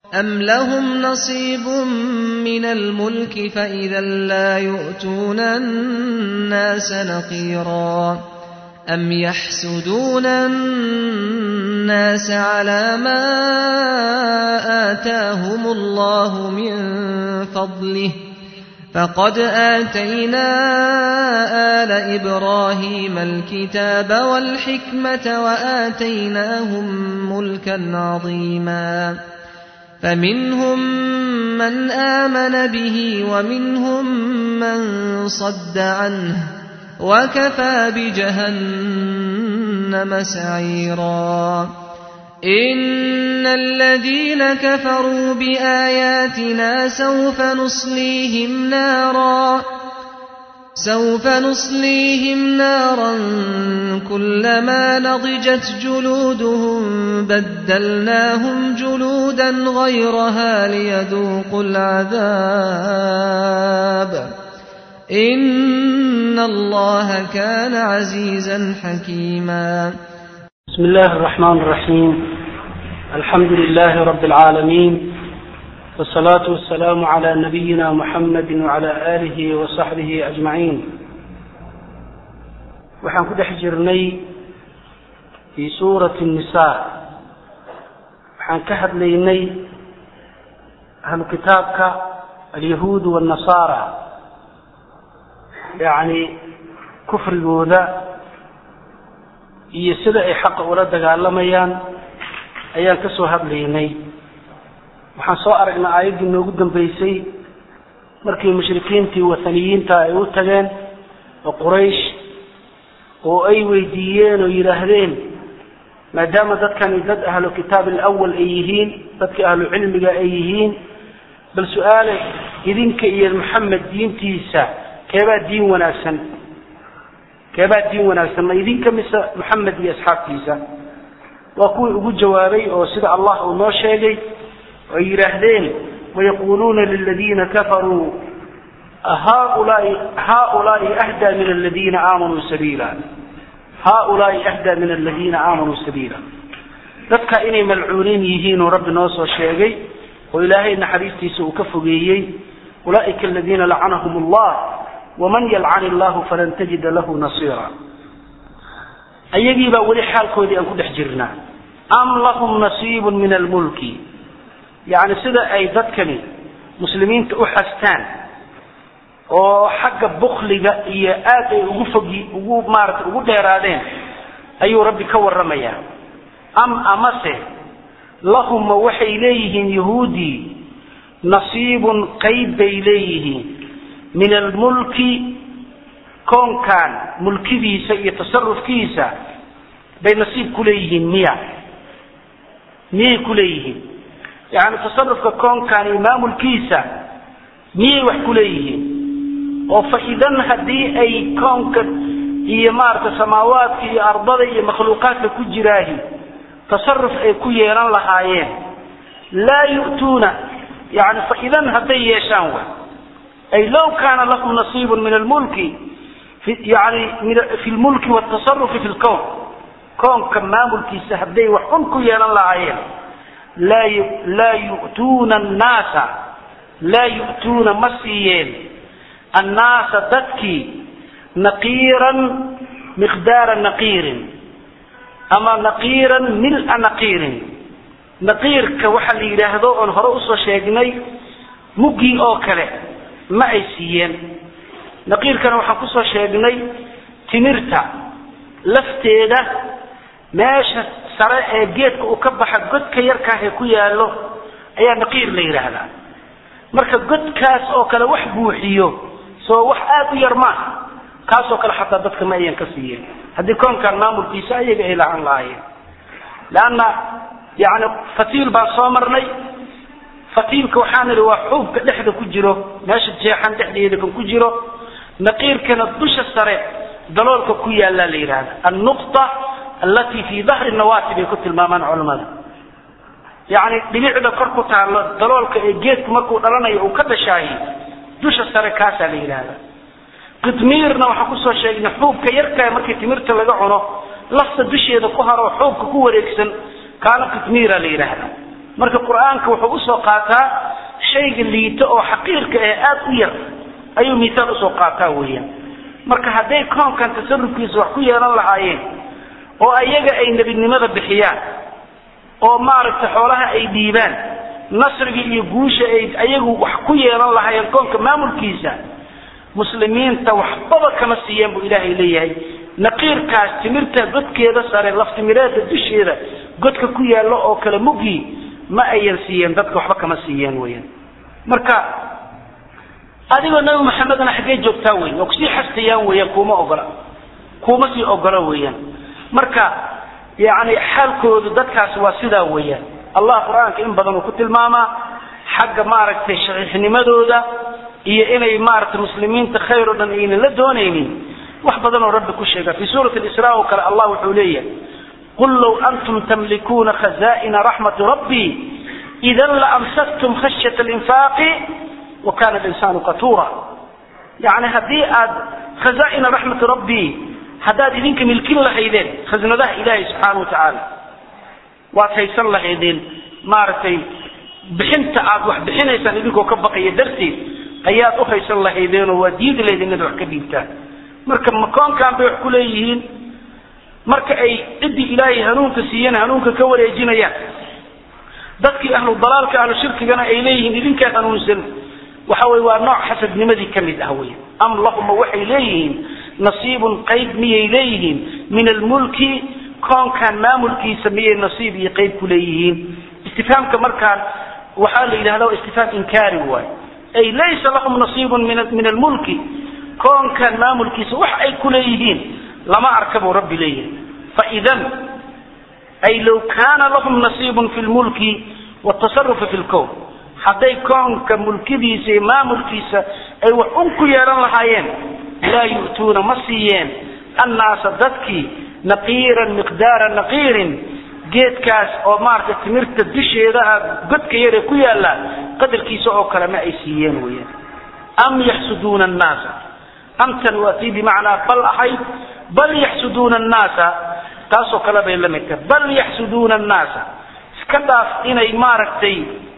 أم لهم نصيب من الملك فإذا لا يؤتون الناس نقيرا أم يحسدون الناس على ما آتاهم الله من فضله فقد آتينا آل إبراهيم الكتاب والحكمة وآتيناهم ملكا عظيما فمنهم من آمن به ومنهم من صد عنه وكفى بجهنم سعيرا إن الذين كفروا بآياتنا سوف نصليهم نارا سوف نصليهم نارا كلما نضجت جلودهم بدلناهم جلودا غيرها ليذوقوا العذاب إن الله كان عزيزا حكيما بسم الله الرحمن الرحيم الحمد لله رب العالمين والصلاة والسلام على نبينا محمد وعلى آله وصحبه أجمعين waxaan ku dhex jirnay fii suurati الnisaa waxaan ka hadlaynay ahlu kitaabka alyahuud والnasaara yacni kufrigooda iyo sida ay xaqa ula dagaalamayaan ayaan ka soo hadlaynay waxaan soo aragnay aayaddii noogu dambeysay markii mushrikiintii wathaniyiinta ay u tageen oo quraysh oo ay weydiiyeen oo yidhaahdeen maadaama dadkani dad ahlu kitaab alawal ay yihiin dadka ahlu cilmiga ay yihiin bal su-aale idinka iyo maxamed diintiisa keebaa diin wanaagsan keebaa diin wanaagsan ma idinka mise maxamed iyo asxaabtiisa waa kuwii ugu jawaabay oo sida allah uu noo sheegay ay yidhaahdeen wayaquuluuna liladiina kafaruu haulaai haulaai ahdaa min aladiina aamanuu sabiila haulaai ahdaa min aladiina aamanuu sabiila dadka inay malcuuniin yihiin oo rabbi noo soo sheegay oo ilaahay naxariistiisa uu ka fogeeyey ulaa'ika aladiina lacanahum allah waman yalcan illahu falan tajida lahu nasiira ayagii baa weli xaalkoodii aan ku dhex jirnaa am lahum nasiibun min almulki yacni sida ay dadkani muslimiinta u xastaan oo xagga bukliga iyo aad ay ugu fogi ugu maarata ugu dheeraadeen ayuu rabbi ka warramayaa am amase lahumma waxay leeyihiin yahuudii nasiibun qayb bay leeyihiin min almulki koonkan mulkidiisa iyo tasarufkiisa bay nasiib ku leeyihiin miya miyay ku leeyihiin yacni tasarufka koonkan iyo maamulkiisa miyay wax ku leeyihiin oo fa idan haddii ay koonka iyo maaragta samaawaadka iyo ardada iyo makhluuqaadka ku jiraahi tasaruf ay ku yeelan lahaayeen laa yu'tuuna yani fa idan hadday yeeshaan wa ay low kaana lahum nasiibun min almulki yani fi lmulki watasarufi fi lkown koonka maamulkiisa hadday wax un ku yeelan lahaayeen laa yu'tuuna annaasa laa yu'tuuna ma siiyeen annaasa dadkii naqiiran miqdaara naqiirin ama naqiiran mil-a naqiirin naqiirka waxa la yidhaahdo oon hore usoo sheegnay muggii oo kale ma ay siiyeen naqiirkana waxaan kusoo sheegnay timirta lafteeda meesha sare ee geedka uu ka baxa godka yarkaah ee ku yaallo ayaa naqiir la yidhaahdaa marka godkaas oo kale wax buuxiyo soo wax aada u yar maaha kaasoo kale xataa dadka ma ayan ka siiyeen haddii koonkan maamulkiisa ayaga ay lahaan lahaayeen leanna yani fatiil baan soo marnay fatiilka waxaan idhi waa xuubka dhexda ku jiro meesha jeexan dhexdeeda kan ku jiro naqiirkana dusha sare daloolka ku yaallaa la yidhahda annuqta allatii fii dahri nawaati bay ku tilmaamaan culamada yacni dhibicda kor ku taallo daloolka ee geedku markuu dhalanayo uu ka dhashaahi dusha sare kaasaa la yidhahda qitmiirna waxaan kusoo sheegnay xuubka yarkaa markii timirta laga cuno lafta dusheeda ku haro xuubka ku wareegsan kaana qitmiira la yidhaahda marka qur-aanka wuxuu usoo qaataa shayga liito oo xaqiirka ee aada u yar ayuu miisaal usoo qaataa weeyaan marka hadday koonkan tasarufkiisa wax ku yeelan lahaayeen oo ayaga ay nebinimada bixiyaan oo maaragtay xoolaha ay dhiibaan nasriga iyo guusha ay ayagu wax ku yeelan lahaayeen koonka maamulkiisa muslimiinta waxbaba kama siiyeen buu ilaahay leeyahay naqiirkaas timirta godkeeda sare laftimireeda dusheeda godka ku yaallo oo kale mugii ma ayan siiyeen dadka waxba kama siiyeen weyaan marka adigoo nabi maxamedna xaggee joogtaa wey waa kusii xastayaan weeyaan kuuma ogola kuuma sii ogola weeyaan marka yani xaalkoodu dadkaasi waa sidaa weeyaan allah qur-aanka in badan uu ku tilmaamaa xagga maaragtay shaxiixnimadooda iyo inay maaragtay muslimiinta khayr o dhan aynan la doonaynin wax badan oo rabbi ku sheega fi suurati isra oo kale allah wuxuu leeyahay qul low antum tamlikuuna khaza'ina raxmati rabbii idan laamsaktum khashyata linfaaqi wa kana linsaanu qatuura yani haddii aad khaza'ina raxmati rabbii haddaad idinka milkin lahaydeen khasnadaha ilaahay subxaana wa tacaala waad haysan lahaydeen maaragtay bixinta aad wax bixinaysaan idinkoo ka baqaya darteed ayaad u haysan lahaydeenoo waa diidi lahaydeen inaad wax ka dhiibtaan marka makoonkan bay wax ku leeyihiin marka ay ciddii ilaahay hanuunka siiyana hanuunka ka wareejinayaan dadkii ahlu dalaalka ahlu shirkigana ay leeyihiin idinkaa hanuunsan waxa weye waa nooc xasadnimadii ka mid ah wey am lahuma waxay leeyihiin nasiibun qayb miyay leeyihiin min almulki koonkan maamulkiisa miyay nasiib iyo qayb ku leeyihiin istifhaamka markaan waxaa la yidhahda waa istifhaam inkaari waay ay laysa lahum nasiibun min almulki koonkan maamulkiisa wax ay ku leeyihiin lama arka buu rabbi leeyahay faidan ay low kaana lahum nasiibun fi lmulki watasarufi fi lkown hadday koonka mulkidiisa iyo maamulkiisa ay wax un ku yeehan lahaayeen laa yu'tuuna ma siiyeen annaasa dadkii naqiiran miqdaara naqiirin geedkaas oo maaragtay timirta dusheeda ah godka yare ku yaalla qadarkiisa oo kale ma ay siiyeen weyaan am yaxsuduuna annaasa amtan waa tii bimacnaa bal ahayd bal yaxsuduuna annaasa taasoo kale bay la mid tahay bal yaxsuduuna annaasa iska dhaaf inay maaragtay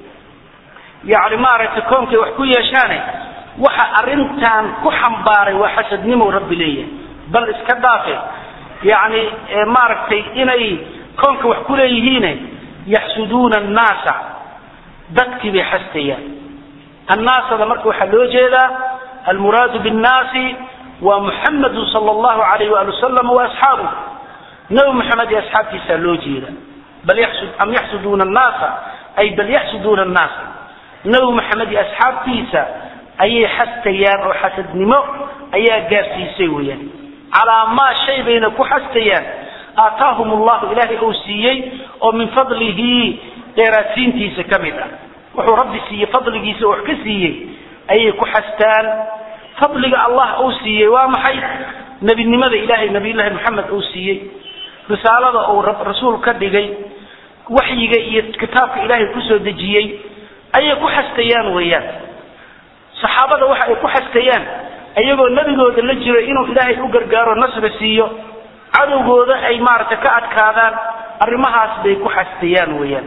yani maaragtay koonkay wax ku yeeshaane waxa arrintan ku xambaaray waa xasadnimo rabbi leeyahay bal iska dhaafe yani maaragtay inay koonka wax ku leeyihiine yaxsuduuna annaasa dadkii bay xastayaan annaasada marka waxaa loo jeedaa almuraadu binnaasi waa muxamadu sal allahu alayh waali wasalam wa asxaabuh nabi maxamed iyo asxaabtiisaa loo jeeda bal am yaxsuduuna annaasa ay bal yaxsuduuna annaasa nabi maxamed iyo asxaabtiisa ayay xastayaan oo xasadnimo ayaa gaarsiisay weyaan calaa maa shay bayna ku xastayaan aataahum allahu ilaahay uu siiyey oo min fadlihi dheeraadsiintiisa ka mid ah wuxuu rabbi siiyey fadligiisa wax ka siiyey ayay ku xastaan fadliga allah uu siiyey waa maxay nebinimada ilaahay nabiyullaahi maxamed uu siiyey risaalada uu rasuul ka dhigay waxyiga iyo kitaabka ilaahay kusoo dejiyey ayay ku xastayaan weeyaan saxaabada waxa ay ku xastayaan iyagoo nebigooda la jiro inuu ilaahay u gargaaro nasri siiyo cadowgooda ay maaragtay ka adkaadaan arrimahaas bay ku xastayaan weeyaan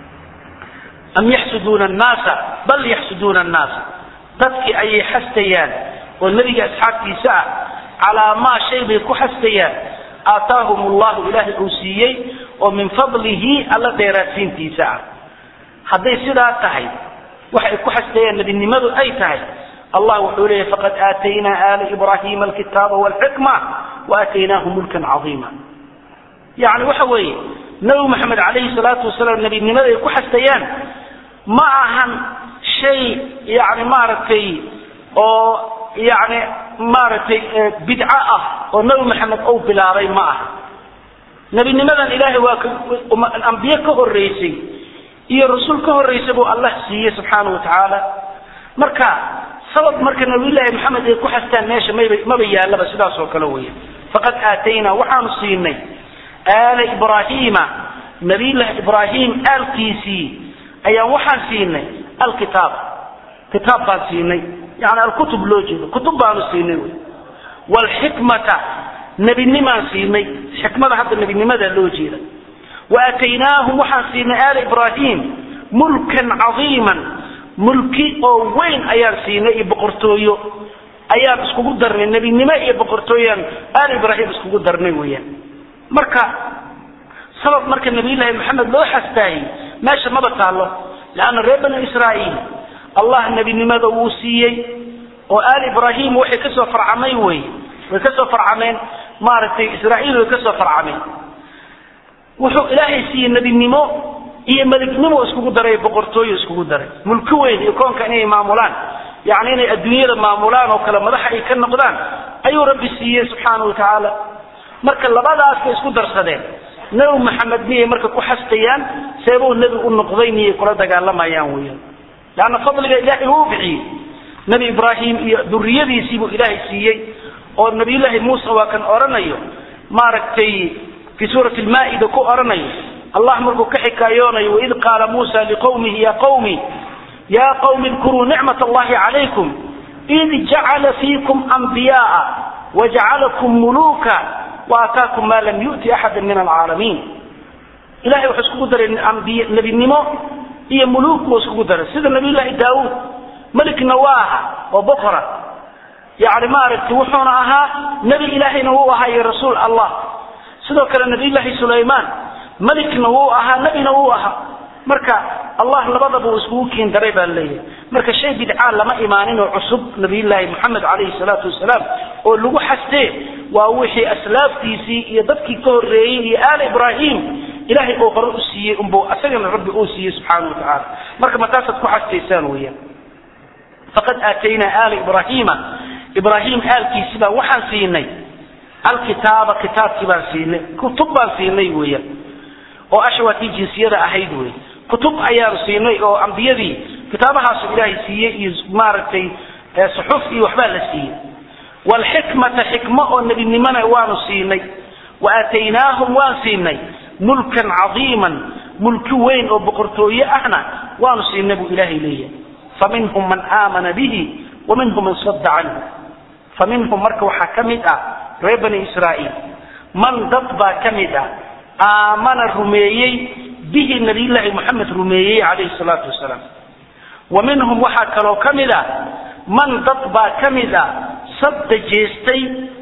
am yaxsuduuna annaasa bal yaxsuduuna annaasa dadkii ayay xastayaan oo nebiga asxaabtiisa ah calaa maa shay bay ku xastayaan aataahum allahu ilaahay uu siiyey oo min fadlihi alla dheeraadsiintiisa ah hadday sidaa tahay waxay ku xastayaan nebinimadu ay tahay allah wuxuu leeyahy faqad aataynaa aala ibrahima alkitaaba walxikma waataynaahum mulkan caiima yani waxa weeye nabi maxamed calayhi salaatu wasalaam nebinimada ay ku xastayaan ma ahan shay yani maaragtay oo yani maaragtay bidco ah oo nabi maxamed uu bilaabay ma aha nebinimadan ilaahay waa ambiye ka horeysay iyo rasul ka horreysay buu allah siiyey subxaana wa tacaala marka sabab marka nabiyullaahi maxamed ay ku xastaan meesha mayba maba yaallaba sidaas oo kale weya faqad aataynaa waxaanu siinay aala ibraahiima nabiyullaahi ibraahim aalkiisii ayaan waxaan siinay alkitaab kitaab baan siinay yani alkutub loo jeedo kutub baanu siinay wy wlxikmata nebinimaan siinay xikmada hadda nebinimada loo jeeda waataynaahum waxaan siinay aala ibraahim mulkan cadiiman mulki oo weyn ayaan siinay iyo boqortooyo ayaan iskugu darnay nebinimo iyo boqortooyaan aal ibraahim iskugu darnay weeyaan marka sabab marka nabiyullaahi maxamed loo xastaayey meesha maba taallo leanna reer bani israa'iil allah nebinimada wuu siiyey oo aal ibraahim waxay kasoo farcamay wey way kasoo farcameen maaragtay israa'iil way kasoo farcameen wuxuu ilaahay siiyey nebinimo iyo melignimo iskugu daray boqortooyo iskugu daray mulki weyn iyo koonka inay maamulaan yani inay adduunyada maamulaan oo kale madaxa ay ka noqdaan ayuu rabbi siiyey subxaana wa tacaala marka labadaas bay isku darsadeen nebi maxamed miyay marka ku xastayaan seebuu nebi u noqday miyay kula dagaalamayaan weyan leanna fadliga ilaahay uu bixiyey nebi ibraahim iyo duriyadiisiibuu ilaahay siiyey oo nabiyullaahi muuse waa kan odhanayo maaragtay fi suurati lmaa'ida ku odhanayo allah markuu ka xikaayoonayo waid qaala muusa liqowmihi ya qawmi ya qawmi idkuruu nicmat allahi calaykum id jacala fiikum anbiyaaa wajacalakum muluuka waataakum maa lam yu'ti axada min alcaalamiin ilahay wuxuu iskugu daray ambiy nebinimo iyo muluuk buu iskugu daray sida nabiyullaahi daawuud melikna waa aha oo boqora yani maaragtay wuxuuna ahaa nebi ilaahayna wuu ahaa iyo rasuul allah sidoo kale nabiyullaahi sulaymaan melikna wuu ahaa nebina wuu ahaa marka allah labadaba uu iskugu kiin daray baa leeyahay marka shay bidcaa lama imaanin oo cusub nabiyullaahi moxamed calayhi salaatu wasalaam oo lagu xastee waa wixii aslaaftiisii iyo dadkii ka horreeyey iyo aal ibraahim ilaahay oo hore u siiyey unbu asagana rabbi uu siiyey subxaana wa tacaala marka mataasaad ku xastaysaan weeyaan faqad aataynaa aala ibraahiima ibraahim aalkiisi baan waxaan siinay alkitaaba kitaabkii baan siinay kutub baan siinay weeyaan oo ashwaatii jinsiyada ahayd wey kutub ayaanu siinay oo ambiyadii kitaabahaasu ilaahay siiyey iyo maaragtay suxuf iyo waxbaa la siiyey waalxikmata xikmo oo nebinimona waanu siinay wa aataynaahum waan siinay mulkan cadiiman mulki weyn oo boqortooye ahna waanu siinay buu ilaahay leeyahay faminhum man aamana bihi wa minhum man sadda canhu faminhum marka waxaa ka mid ah reer bani israa'iil man dad baa ka mid ah aamana rumeeyey bihi nabiyullaahi moxamed rumeeyey calayhi salaatu wasalaam wa minhum waxaa kaloo ka mid ah man dad baa ka mid ah sadda jeestay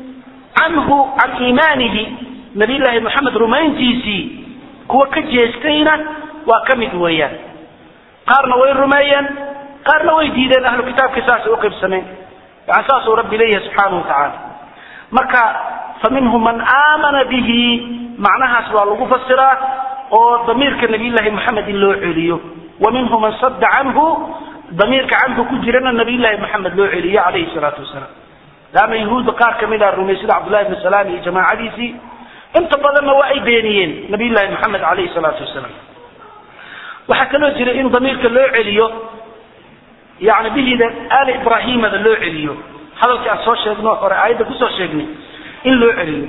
canhu can iimaanihi nabiyullaahi moxamed rumayntiisii kuwa ka jeestayna waa ka mid weeyaan qaarna way rumeeyeen qaarna way diideen ahlu kitaabkii saasay uqaybsameen yani saasuu rabbi leeyahay subxaana wa tacaala marka faminhum man aamana bihi macnahaas waa lagu fasiraa oo damiirka nabiyullaahi moxamed in loo celiyo wa minhum man sadda canhu damiirka canhu ku jirana nabiyullaahi moxamed loo celiyo calayhi salaatu wasalaam laanna yahuudda qaar ka mid a rumey sida cabdullahi bni salaam iyo jamaacadiisii inta badanna waa ay beeniyeen nabiyullaahi moxamed calayhi salaatu wasalaam waxaa kaloo jira in damiirka loo celiyo yani bihida aali ibraahimada loo celiyo hadalkii aan soo sheegno hore aayadda kusoo sheegnay in loo celiyo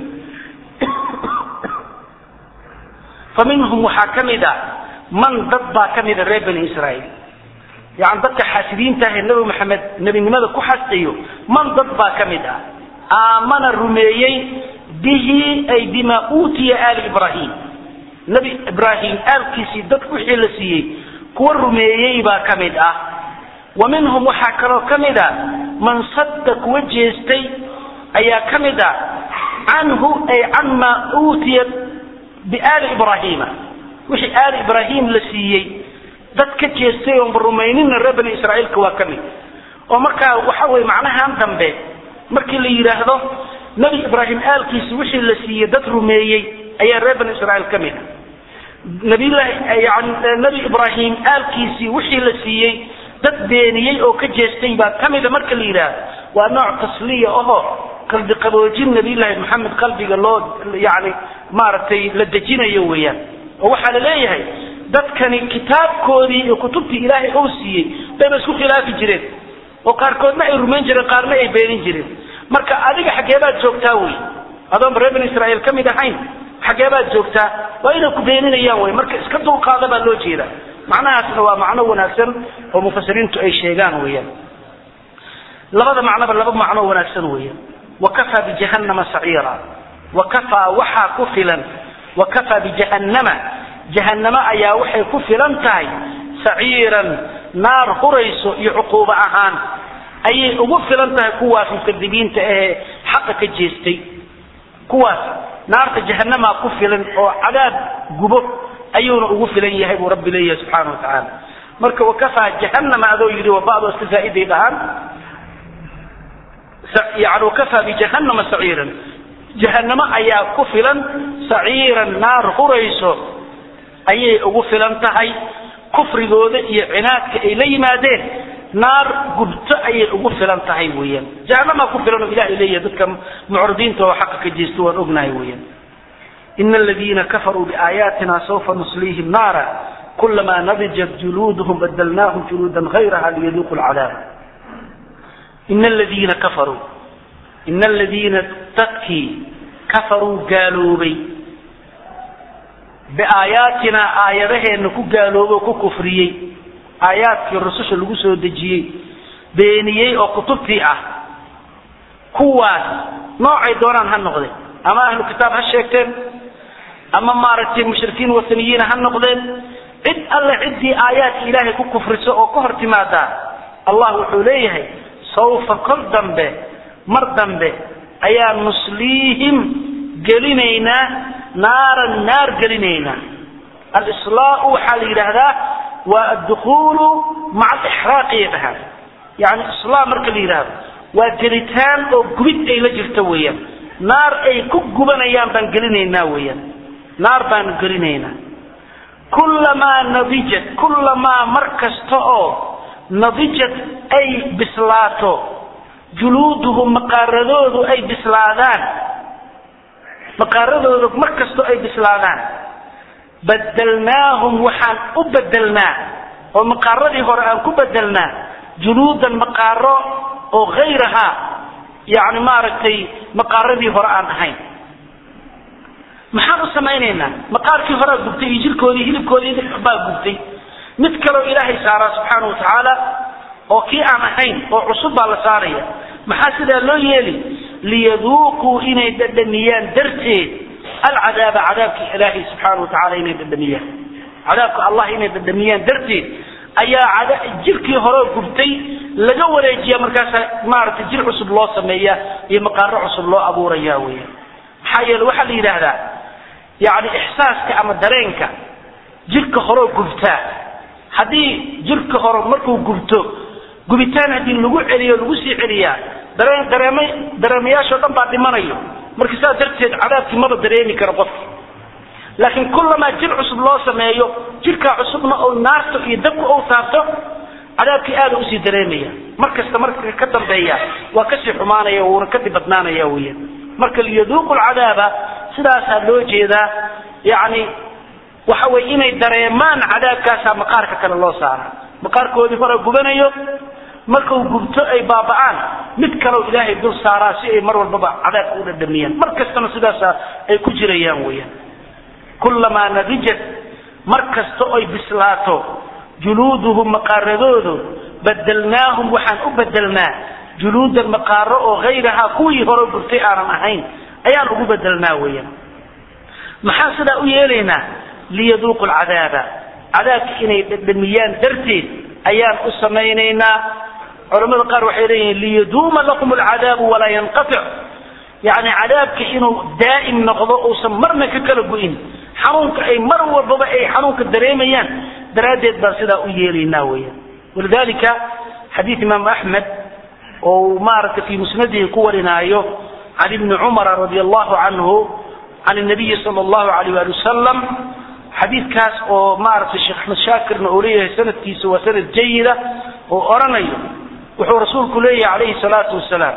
fa minhum waxaa ka mid a man dad baa ka mida reer bani israa'iil yani dadka xaasidiinta ah ee nebi maxamed nebinimada ku xastayo man dad baa ka mid ah aamana rumeeyey bihi ay bima uutiya aali ibraahim nebi ibraahim aalkiisii dad wixii la siiyey kuwa rumeeyey baa ka mid ah wa minhum waxaa kaloo ka mid a man sadda kuwa jeestay ayaa ka mid a canhu ay can maa uutiya biaali ibraahiima wixii aali ibraahim la siiyey dad ka jeestay oonba rumaynina reer bani israa'iilka waa ka mid oo markaa waxa weye macnahan dambe markii la yidhaahdo nebi ibraahim aalkiisi wixii la siiyey dad rumeeyey ayaa reer bani israa'iil ka mid a nabiyullaahi yani nebi ibraahim aalkiisii wixii la siiyey dad beeniyey oo ka jeestay baa ka mida marka la yidhaahdo waa nooc tasliya oho qalbi qaboojin nabiyullaahi maxamed qalbiga loo yani maaragtay la dejinayo weeyaan oo waxaa la leeyahay dadkani kitaabkoodii iyo kutubtii ilaahay ou siiyey bayba isku khilaafi jireen oo qaarkoodna ay rumayn jireen qaarna ay beenin jireen marka adiga xaggeebaad joogtaa wey adoonba reer bani israa'iil ka mid ahayn xaggeebaad joogtaa waa inay ku beeninayaan wey marka iska dulqaada baa loo jeedaa macnahaasna waa macno wanaagsan oo mufasiriintu ay sheegaan weeyaan labada macnoba laba macno wanaagsan weeyaan wakafaa bijahannama saciira wakafaa waxaa ku filan wakafaa bijahannama jahannamo ayaa waxay ku filan tahay saciiran naar hurayso iyo cuquubo ahaan ayay ugu filan tahay kuwaas mukadibiinta ahee xaqa ka jeestay kuwaas naarta jahanamaa ku filan oo cadaab gubo ayuuna ugu filan yahay buu rabbi leeyahay subxaana wa tacaala marka wakafaa jahanama adoo yidhi waa bacdu iska zaa'iday dhahaan yani wakafaa bijahanama saciiran jahanamo ayaa ku filan saciiran naar hurayso ayay ugu filan tahay kufrigooda iyo cinaadka ay la yimaadeen naar gubto ayay ugu filan tahay weeyaan jahanamaa ku filan oo ilahay leeyahay dadka mucridiinta oo xaqa ka jeesto waan ognahay weeyaan ina aladiina kafaruu biaayaatina sawfa nusliihim naara kulamaa nadijat juluuduhum badalnaahum juluudan hayraha liyaduuqu lcadaab ina aladiina kafaruu ina aladiina dadkii kafaruu gaaloobay biaayaatinaa aayadaheenna ku gaaloobay oo ku kufriyey aayaadkii rususha lagu soo dejiyey beeniyey oo kutubtii ah kuwaas noocay doonaan ha noqdeen ama ahlu kitaab ha sheegteen ama maaragtay mushrikiin wataniyiina ha noqdeen cid alle ciddii aayaadka ilaahay ku kufriso oo ka hor timaadaa allah wuxuu leeyahay sawfa kol dambe mar dambe ayaa nusliihim gelinaynaa naaran naar gelinaynaa alislaau waxaa la yidhaahdaa waa addukuulu maca alixraaqiyay dhahaan yani islaa marka la yidhaahdo waa gelitaan oo gubid ay la jirto weeyaan naar ay ku gubanayaan baan gelinaynaa weeyaan naar baanu gelinaynaa kullamaa nadijat kullamaa mar kasta oo nadijat ay bislaato juluuduhum maqaaradoodu ay bislaadaan maqaaradoodu mar kastoo ay bislaadaan badalnaahum waxaan u bedelnaa oo maqaaradii hore aan ku bedelnaa juluudan maqaaro oo hayrahaa yani maaragtay maqaaradii hore aan ahayn maxaan u samaynaynaa maqaarkii horea gubtay iyo jirkoodii hilibkoodii baa gubtay mid kaleo ilaahay saaraa subxaana wa tacaala oo kii aan ahayn oo cusub baa la saaraya maxaa sidaa loo yeeli liyaduuquu inay dhadhamiyaan darteed alcadaaba cadaabkii ilaahay subxaana wa tacala inay dhadhamiyaan cadaabka allah inay dhadhamiyaan darteed ayaa jirkii hore gubtay laga wareejiya markaasa maaragtay jir cusub loo sameeya iyo maqaaro cusub loo abuuraya weya maxaa yeele waxaa la yidhaahdaa yani ixsaaska ama dareenka jirka horeo gubtaa haddii jirka hore markuu gubto gubitaan haddii lagu celiyo lagu sii celiyaa dareen dareem dareemayaashoo dhan baa dhimanayo marka saas darteed cadaabkii maba dareemi karo qofki laakiin kullamaa jir cusub loo sameeyo jirkaa cusubna oo naarto iyo dabka ou taabto cadaabkii aada usii dareemaya mar kasta marka ka dambeeya waa kasii xumaanaya wuuna ka dibadnaanaya weya marka liyaduuqu lcadaaba sidaasaa loo jeedaa yani waxa weye inay dareemaan cadaabkaasaa maqaarka kale loo saara maqaarkoodii hore gubanayo markau gubto ay baaba'aan mid kaleo ilaahay dul saaraa si ay mar walbaba cadaabka u dhadhamiyaan mar kastana sidaasa ay ku jirayaan weyaan kullamaa nadijat mar kasta oy bislaato juluuduhum maqaaradoodu badalnaahum waxaan u bedelnaa juluudan maqaaro oo hayrahaa kuwii hore gubtay aanan ahayn ayaan ugu bedelnaa weyaan maxaan sidaa u yeelaynaa liyaduuqu lcadaaba cadaabka inay dhadhamiyaan darteed ayaan u samaynaynaa culamada qaar waxay leeyihiin liyaduuma lakum alcadaabu walaa yanqatic yani cadaabka inuu daa'im noqdo uusan marna ka kala go-in xanuunka ay mar walbaba ay xanuunka dareemayaan daraaddeed baan sidaa u yeelaynaa weyaan walidalika xadiid imaamu axmed oo maaragtay fii musnadihi ku warinaayo can ibni cumara radi allahu canhu can nabiyi sal allahu alayh ali wasalam xadiidkaas oo maaragtay sheekh axmed shaakirna uu leeyahay sanadkiisa waa sanad jayida oo oranayo wuxuu rasuulku leeyahay calayhi salaatu wasalaam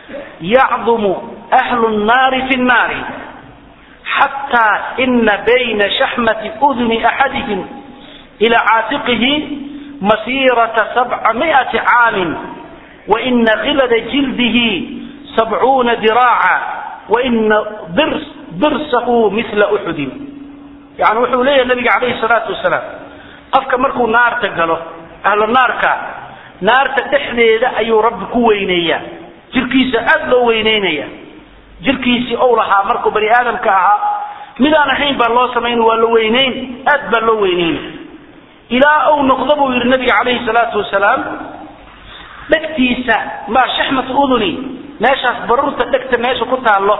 yacdumu ahlu nnaari fi nnaari xataa ina bayna shaxmati uduni axadihim ila caatiqihi masiirata sabca miati caamin waina khilada jildihi sabcuuna diraaca waina dirsahu mila uxudin yani wuxuu leeyahay nabiga calayhi salaatu wasalaam qofka markuu naarta galo ahlu naarka naarta dhexdeeda ayuu rabbi ku weyneeyaa jirkiisa aada loo weyneynaya jirkiisii ou lahaa markuu bani aadamka ahaa midaan ahayn baa loo samayn waa la weyneyn aad baa loo weyneynay ilaa uu noqdo buu yidhi nabiga calayhi salaatu wasalaam dhegtiisa maa shaxmat uduni meeshaas baruurta dhegta meesha ku taallo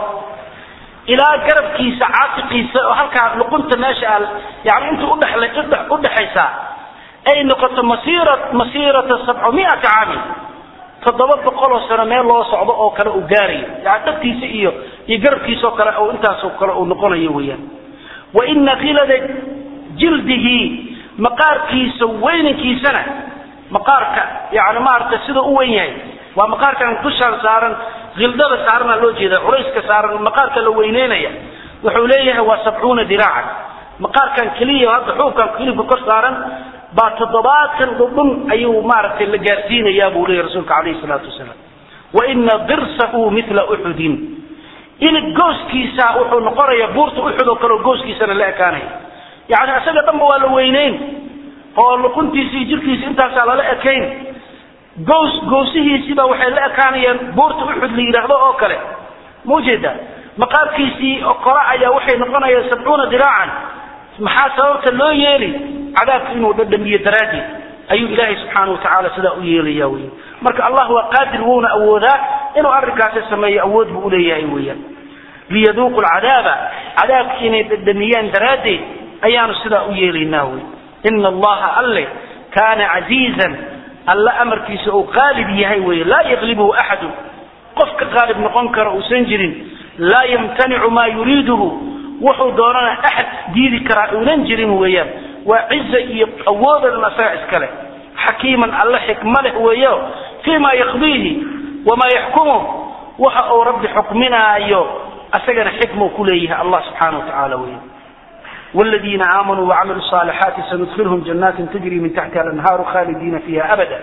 ilaa garabkiisa caatiqiisa oo halkaa luqunta meesha a yani inta udhexaysaa ay noqoto masira masiirata sabcumiata caamin toddoba boqoloo sano meel loo socdo oo kale uu gaarayo yani dhegtiisa iyo iyo garabkiisa oo kale oo intaasoo kale uu noqonayo weeyaan wa ina kilada jildihi maqaarkiisa weynankiisana maqaarka yani maaragtay sida u weyn yahay waa maqaarkan dushaan saaran hildada saarana loo jeeda culayska saaran maqaarka la weyneynaya wuxuu leeyahay waa sabcuuna diraacan maqaarkan keliya hadda xuubkan hilibka kor saaran baa toddobaatan dhudhun ayuu maaragtay la gaarsiinayaa buu leeyahy rasuulka calayhi salaatu wasalaam wa ina dirsahu mila uxudin ilig gooskiisa wuxuu noqonayaa buurta uxud oo kale gooskiisana la ekaanaya yani isaga dhanba waa la weyneyn oo luquntiisa iyo jirkiisa intaasaa lala ekayn gows gowsihiisiiba waxay la ekaanayaan buurta uxud la yidhaahdo oo kale maujeeda maqaarkiisii kora ayaa waxay noqonayaan sabcuuna diraacan maxaa sababta loo yeeli cadaabka inuu dhadhamiyo daraaddeed ayuu ilaahay subxaana watacaala sidaa u yeelaya wey marka allah waa qaadir wuuna awoodaa inuu arrinkaasi sameeyo awood buu uleeyahay weeyaan liyaduuqu lcadaaba cadaabka inay dhadhamiyaan daraaddeed ayaanu sidaa u yeelaynaa wey ina allaha alle kaana casiizan alla amarkiisa uu qaalib yahay wey laa yaglibuhu axadu qof ka qaalib noqon kara uusan jirin laa yamtanicu maa yuriiduhu wuxuu doonana axad diidi karaa uunan jirin weeyaan waa ciza iyo awoodan asaga iskale xakiiman alle xikma leh weeyo fii ma yaqdiihi wamaa yaxkumuh waxa uu rabbi xukminaayo asagana xikmuu ku leeyahay allah subxaana wa tacaala weya والذين آمنوا وعملوا الصالحات سندخلهم جنات تجري من تحتها الأنهار خالدين فيها أبدا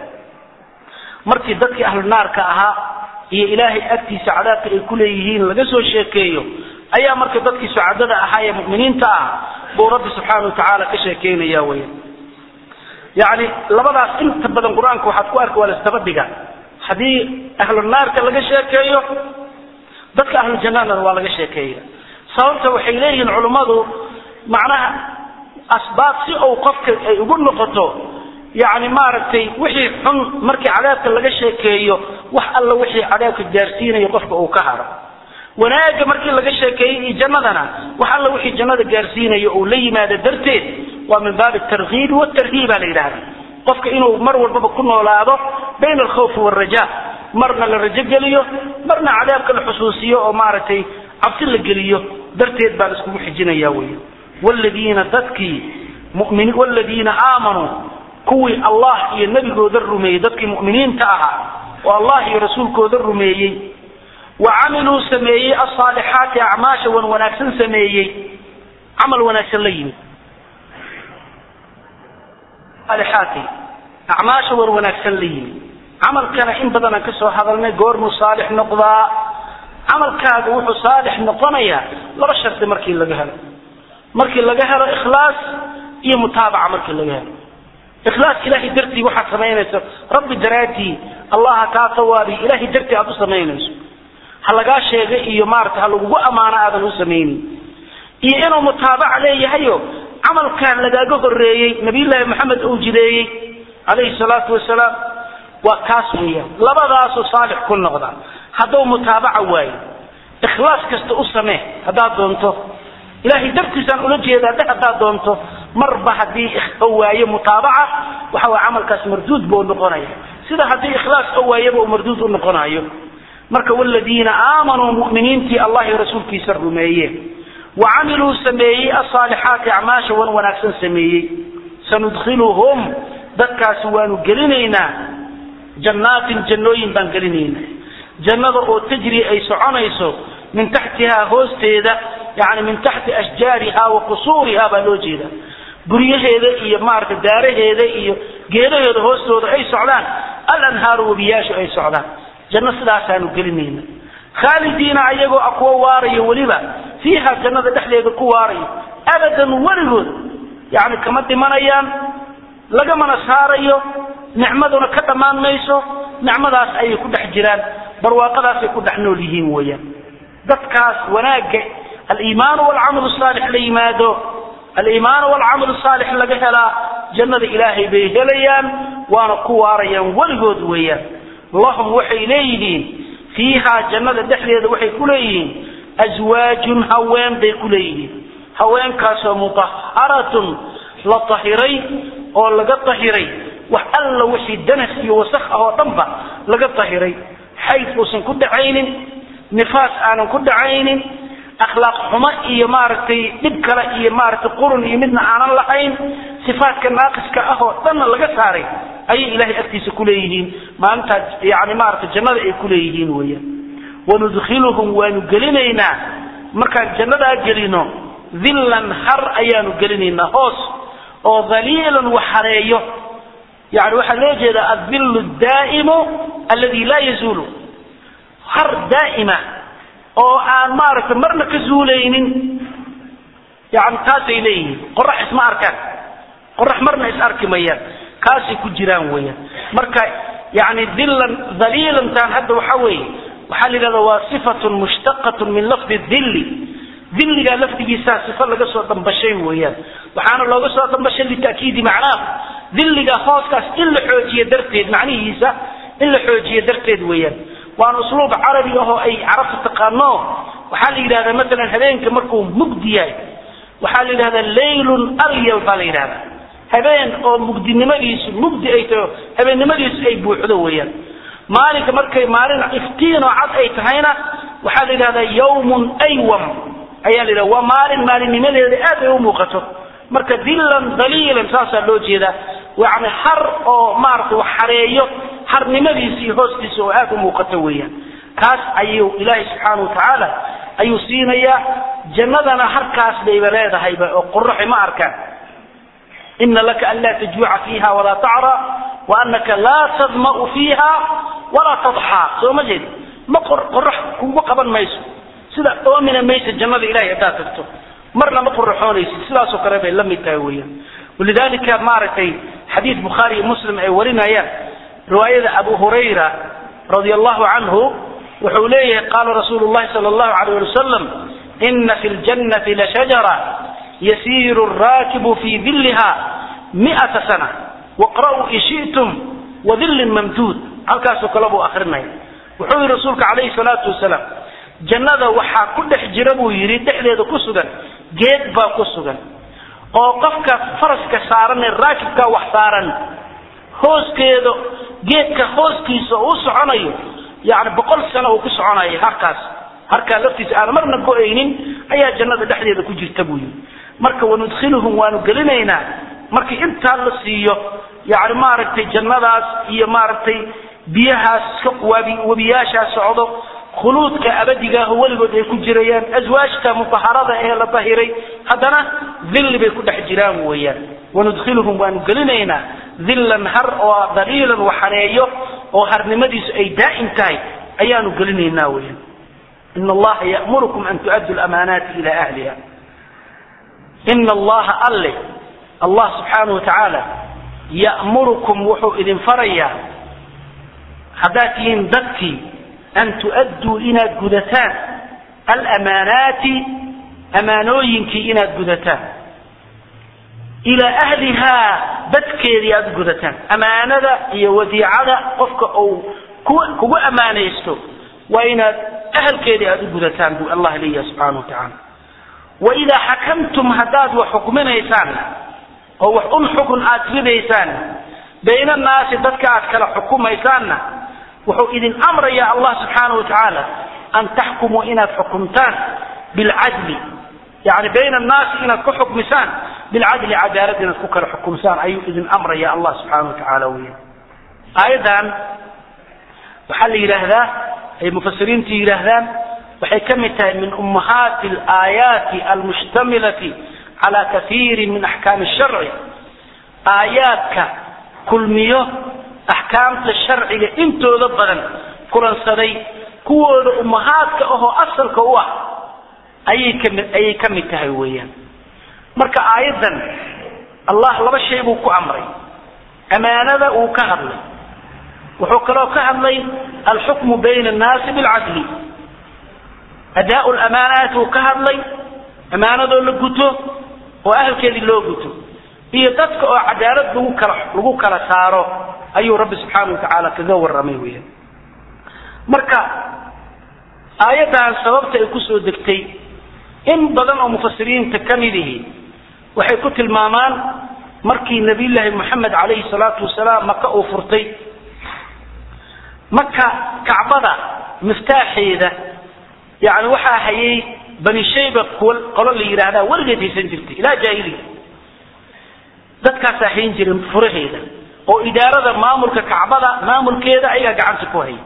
markii dadkii ahlu naarka ahaa iyo ilaahay agtiisa cadaabka ay ku leeyihiin laga soo sheekeeyo ayaa marka dadkii sucadada ahaa ee mu'miniinta ah buu rabbi subxaana wa tacaala ka sheekeynaya weya yacni labadaas inta badan qur-aanka waxaad ku arka waa la isdaba dhiga haddii ahlu naarka laga sheekeeyo dadka ahlu jannadana waa laga sheekeeya sababta waxay leeyihiin culummadu macnaha asbaab si uu qofka ay ugu noqoto yani maaragtay wixii xun markii cadaabka laga sheekeeyo wax alla wixii cadaabka gaarsiinayo qofka uu ka haro wanaagga markii laga sheekeeyey iyo jannadana wax alla wixii jannada gaarsiinayo uu la yimaado darteed waa min baabi tarkiibi watarhiiba la yidhahda qofka inuu mar walbaba ku noolaado bayna alkhawfi waalraja marna la rajo geliyo marna cadaabka la xusuusiyo oo maaragtay cabsi la geliyo darteed baan iskugu xijinaya wey wladiina dadkii mumin wladiina aamanuu kuwii allah iyo nebigooda rumeeyey dadkii mu'miniinta ahaa oo allah iyo rasuulkooda rumeeyey wa camiluu sameeyey asaalixaati acmaasha wan wanaagsan sameeyey camal wanaagsan la yimid aalixaati acmaasha wan wanaagsan la yimid camalkana in badanaan ka soo hadalnay goormuu saalix noqdaa camalkaaga wuxuu saalix noqonayaa laba shardi markii laga helo markii laga helo ikhlaas iyo mutaabaca markii laga helo ikhlaas ilahay dartii waxaad samaynayso rabbi daraaddii allaha kaa tawaabi ilahay dartii aad u samaynayso ha lagaa sheega iyo maarata ha lagugu ammaano aadan u samaynin iyo inuu mutaabaca leeyahayo camalkan lagaaga horeeyey nabiyullaahi maxamed uu jideeyey calayhi salaatu wasalaam waa kaas weeyaan labadaasoo saalix ku noqda hadduu mutaabaca waayo ikhlaas kasta u samee haddaad doonto ilahay dartiisaan ula jeedaa dhe haddaad doonto marba haddii oo waayo mutaabaca waxa way camalkaas marduud buu noqonaya sida haddii ikhlaas oo waayaba uu marduud u noqonayo marka waladiina aamanuu mu'miniintii allah iyo rasuulkiisa rumeeyeen wa camiluu sameeyey asaalixaati acmaasha wan wanaagsan sameeyey sanudkhiluhum dadkaasi waanu gelinaynaa jannaatin jannooyin baan gelinaynaa jannada oo tajri ay soconayso min taxtihaa hoosteeda yani min taxti ashjaariha wa qusuuriha baa loo jeeda guryaheeda iyo maarata daaraheeda iyo geedaheeda hoostooda ay socdaan alanhaaru webiyaashu ay socdaan janno sidaasaanu gelinayna khaalidiina ayagoo a kuwa waarayo weliba fiiha jannada dhexdeeda ku waarayo abadan weligood yani kama dhimanayaan lagamana saarayo nicmaduna ka dhammaan mayso nicmadaas ayay ku dhex jiraan barwaaqadaasay ku dhex nool yihiin weeyaan dadkaas wanaagga aliimaan walcamal saalix la yimaado aliimaan walcamal saalix laga helaa jannada ilaahay bay helayaan waana ku waarayaan weligood weeyaan lahum waxay leeyihiin fiihaa jannada dhexdeeda waxay ku leeyihiin aswaajun haween bay ku leeyihiin haweenkaasoo mutaharatun la tahiray oo laga tahiray wax alla wixii danas iyo wasakh ah oo dhanba laga tahiray xayd uusan ku dhacaynin nifaas aanan ku dhacaynin akhlaaq xumo iyo maaragtay dhib kale iyo maaragtay qurun iyo midna aanan lahayn sifaadka naaqiska ah oo dhanna laga saaray ayay ilahay agtiisa kuleeyihiin maalintaas yani maaragtay jannada ay kuleeyihiin weeyaan wanudkhiluhum waanu gelinaynaa markaan jannadaa gelino dillan har ayaanu gelinaynaa hoos oo dhaliilan waxareeyo yani waxaa loo jeedaa adillu daa'imu aladi laa yazuulu har daa'ima oo aan maaragtay marna ka zuulaynin yani taasay leeyihiin qorax isma arkaan qorax marna is arki mayaan kaasay ku jiraan weeyaan marka yani dillan dhaliilantan hadda waxa weeye waxaa la yidhahda waa sifatun mushtaqatun min lafdi dilli dilligaa lafdigiisaa sifa laga soo dambashay weeyaan waxaana looga soo dambashay lita'kiidi macnaah dilliga hooskaas in la xoojiye darteed macnihiisa in la xoojiye darteed weeyaan waana usluub carabi ahoo ay carabta taqaano waxaa la yidhahdaa maalan habeenka markuu mugdi yahay waxaa la yidhahdaa laylun aryal baa la yidhahdaa habeen oo mugdinimadiisu mugdi ay taho habeennimadiisu ay buuxdo weeyaan maalinka markay maalin iftiin oo cad ay tahayna waxaa la yidhahdaa yawmun aywam ayaa la yidhahda waa maalin maalinnimadeeda aad ay u muuqato marka dillan daliilan saasaa loo jeedaa yani har oo maaragtay wax xareeyo harnimadiisa iyo hoostiisa oo aad u muuqato weeyaan kaas ayuu ilaahay subxaana watacaala ayuu siinayaa jannadana harkaas bayba leedahayba oo qoraxi ma arkaan ina laka an laa tajuuca fiiha walaa tacra waanaka laa tadma'u fiiha walaa tadxaa soo ma jeed ma qorax kugu qaban mayso sida oomina maysa jannada ilahay haddaad tagto marna ma qoraxoonaysid sidaasoo kale bay la mid tahay weeyaan walidalika maaragtay xadiid bukhaari iyo muslim ay warinayaan riwaayada abu hurayra radia allahu canhu wuxuu leeyahay qaala rasuulu llahi sala allahu alayh ali wasalam ina fi ljannati lashajara yasiiru raakibu fi dilliha mi'ata sana waqra'uu in shi'tum wadillin mamduud halkaasoo kale buu akrinaya wuxuu yihi rasuulka calayhi salaatu wasalaam jannada waxaa ku dhex jira buu yidhi dhexdeeda ku sugan geed baa ku sugan oo qofka faraska saaran ee raakibkaa wax saaran hooskeeda geedka hooskiisa oo u soconayo yani boqol sano uu ku soconayo harkaas harkaa laftiisa aan marna go-aynin ayaa jannada dhexdeeda ku jirta buu yidhi marka wanudkhiluhum waanu gelinaynaa markii intaa la siiyo yani maaragtay jannadaas iyo maaragtay biyahaas webiyaashaas socdo khuluudka abadigaah weligood ay ku jirayaan aswaajta mutaharada ee la dahiray haddana dilli bay ku dhex jiraan weeyaan wanudkhiluhum waanu gelinaynaa dillan har oo daliilan waxaneeyo oo harnimadiisu ay daa'im tahay ayaanu gelinaynaa weeyaan ina allaha ya'murukum an tu'addu lamaanaati ila ahliha ina allaha alle allah subxaanahu watacaala ya'murukum wuxuu idin farayaa haddaad tihiin dadkii an tu'adduu inaad gudataan alamaanaati amaanooyinkii inaad gudataan ilaa ahlihaa dadkeedii aad u gudataan amaanada iyo wadiicada qofka uu kugu amaanaysto waa inaad ahalkeedii aad u gudataan buu allah leeyahay subxaana wa tacaala waidaa xakamtum haddaad wax xukminaysaan oo wax un xukun aad ridaysaan bayna annaasi dadka aad kala xukumaysaanna wuxuu idin amrayaa allah subxaana wa tacaala an taxkumuu inaad xukumtaan bilcadli yani bayna annaasi inaad ku xukmisaan bilcadli cadaalad inaad ku kala xukumsaan ayuu idin amraya allah subxaana wa tacaala weya aayaddan waxaa la yidhaahdaa ay mufasiriintu yidhaahdaan waxay ka mid tahay min ummahaati alaayaati almushtamilati cala kaiiri min axkaami sharci aayaadka kulmiyo axkaamta sharciga intooda badan kulansaday kuwooda ummahaadka ahoo asalka u ah ayay kami ayay ka mid tahay weeyaan marka aayaddan allah laba shay buu ku amray amaanada uu ka hadlay wuxuu kaloo ka hadlay alxukmu bayna annaasi bilcadli adaa lamaanaat uu ka hadlay amaanadoo la guto oo ahalkeedii loo guto iyo dadka oo cadaalad lagu kala lagu kala saaro ayuu rabbi subxaana watacaala kaga warramay weyan marka aayaddan sababta ay kusoo degtay in badan oo mufasiriinta ka mid ihi waxay ku tilmaamaan markii nabiyullaahi moxamed calayhi salaatu wasalaam maka uu furtay maka kacbada miftaaxeeda yani waxaa hayay bani shayba kuwa qolo la yidhaahdaa weligeed haysan jirtay ilaa jaahiliya dadkaasaa hayn jiray furaheeda oo idaarada maamulka kacbada maamulkeeda ayagaa gacanta ku hayay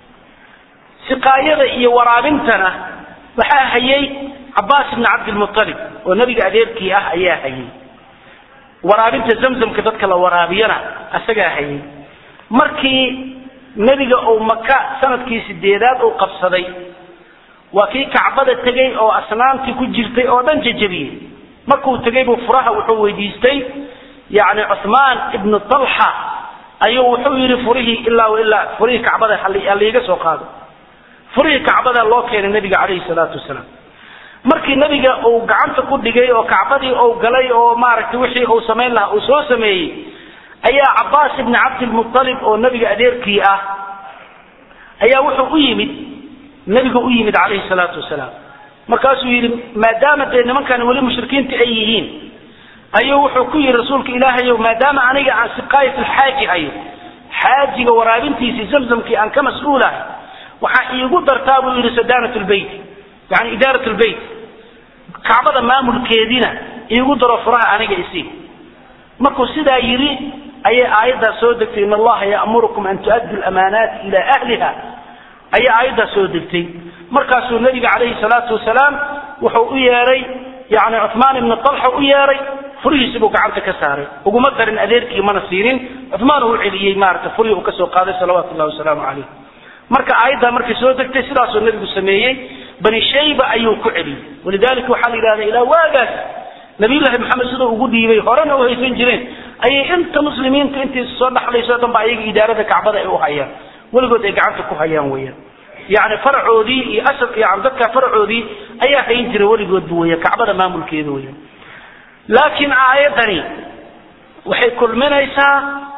siqaayada iyo waraabintana waxaa hayay cabaas ibni cabdilmualib oo nebiga adeerkii ah ayaa hayay waraabinta zamzamka dadka la waraabiyana isagaa hayay markii nebiga uu maka sanadkii sideedaad uu qabsaday waa kii kacbada tegay oo asnaamtii ku jirtay oo dhan jajabiyey markuu tegay buu furaha wuxuu weydiistay yani cuhmaan ibnu talxa ayuu wuxuu yidhi furihii ilaa ilaa furihii kacbada haliiga soo qaado furihii kacbada loo keenay nabiga calayhi salaatu wasalaam markii nabiga uu gacanta ku dhigay oo kacbadii uu galay oo maaragtay wixii uu samayn lahaa uu soo sameeyey ayaa cabaas ibni cabdilmualib oo nabiga adeerkii ah ayaa wuxuu u yimid nabiga u yimid calayhi salaatu wasalaam markaasuu yidhi maadaama dee nimankan weli mushrikiinta ay yihiin ayuu wuxuu ku yidhi rasuulka ilaahayow maadaama aniga aan siqaayat alxaaji hayo xaajiga waraabintiisii zamzamkii aan ka mas-uulahay waxaa iigu dartaa buu yidhi sadaanat lbeyt yani idaarat lbeyt kacbada maamulkeediina iigu daro furaha aniga isii markuu sidaa yidhi ayay aayaddaas soo degtay in allaha ya'murukum an tu'addu lamaanaati ila ahliha ayaa aayaddaas soo degtay markaasuu nabiga calayhi salaatu wasalaam wuxuu u yeeray yani cuhmaan ibni talxa u yeeray furihiisi buu gacanta ka saaray uguma darin adeerkii mana siinin cuhmaan uu celiyey maarata furihii uu kasoo qaaday salawaatu llahi wasalaamu calayh marka aayaddaa markay soo degtay sidaasuu nabigu sameeyey bani shayba ayuu ku celiyey walidalika waxaa la yidhahda ilaa waagaas nabiyullaahi maxamed siduu ugu dhiibay horena u haysan jireen ayay inta muslimiinta intii soo dhaxlayso o dhan ba ayaga idaarada kacbada ay u hayaan weligood ay gacanta ku hayaan weeyaan yani faracoodii iyo asal yani dadka faracoodii ayaa hayn jira weligoodba weya kacbada maamulkeeda weya laakiin aayadani waxay kulminaysaa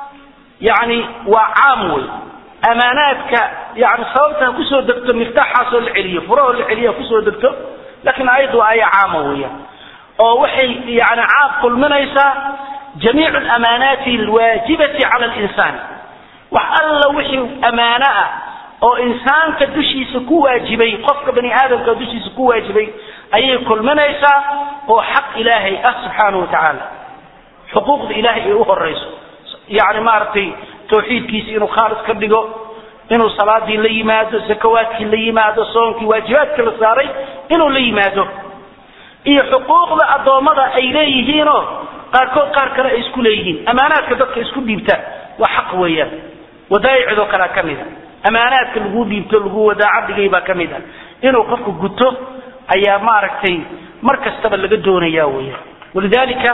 yani waa caam wey amaanaadka yani sababta ha kusoo degto miftaaxaasoo la celiyo furahoo la celiyo ha kusoo degto lakin aayaddu waa aaya caama weya oo waxay yani caam kulminaysaa jamiic amaanaati alwaajibati cala linsaan wax alla wixii amaano ah oo insaanka dushiisa ku waajibay qofka bani aadamka dushiisa ku waajibay ayay kulminaysaa oo xaq ilaahay ah subxaanahu watacaala xuquuqda ilaahay ay u horayso yani maaragtay tawxiidkiisa inuu khaalis ka dhigo inuu salaadii la yimaado zakawaadkii la yimaado soonkii waajibaadka la saaray inuu la yimaado iyo xuquuqda addoommada ay leeyihiinoo qaarkood qaar kale ay isku leeyihiin amaanaadka dadka isku dhiibtaan waa xaq weeyaan wadaaicdoo kalea ka mid a amaanaadka lagu dhiibto lagu wadaaca dhigay baa ka mid ah inuu qofku guto ayaa maaragtay mar kastaba laga doonaya weya walidalika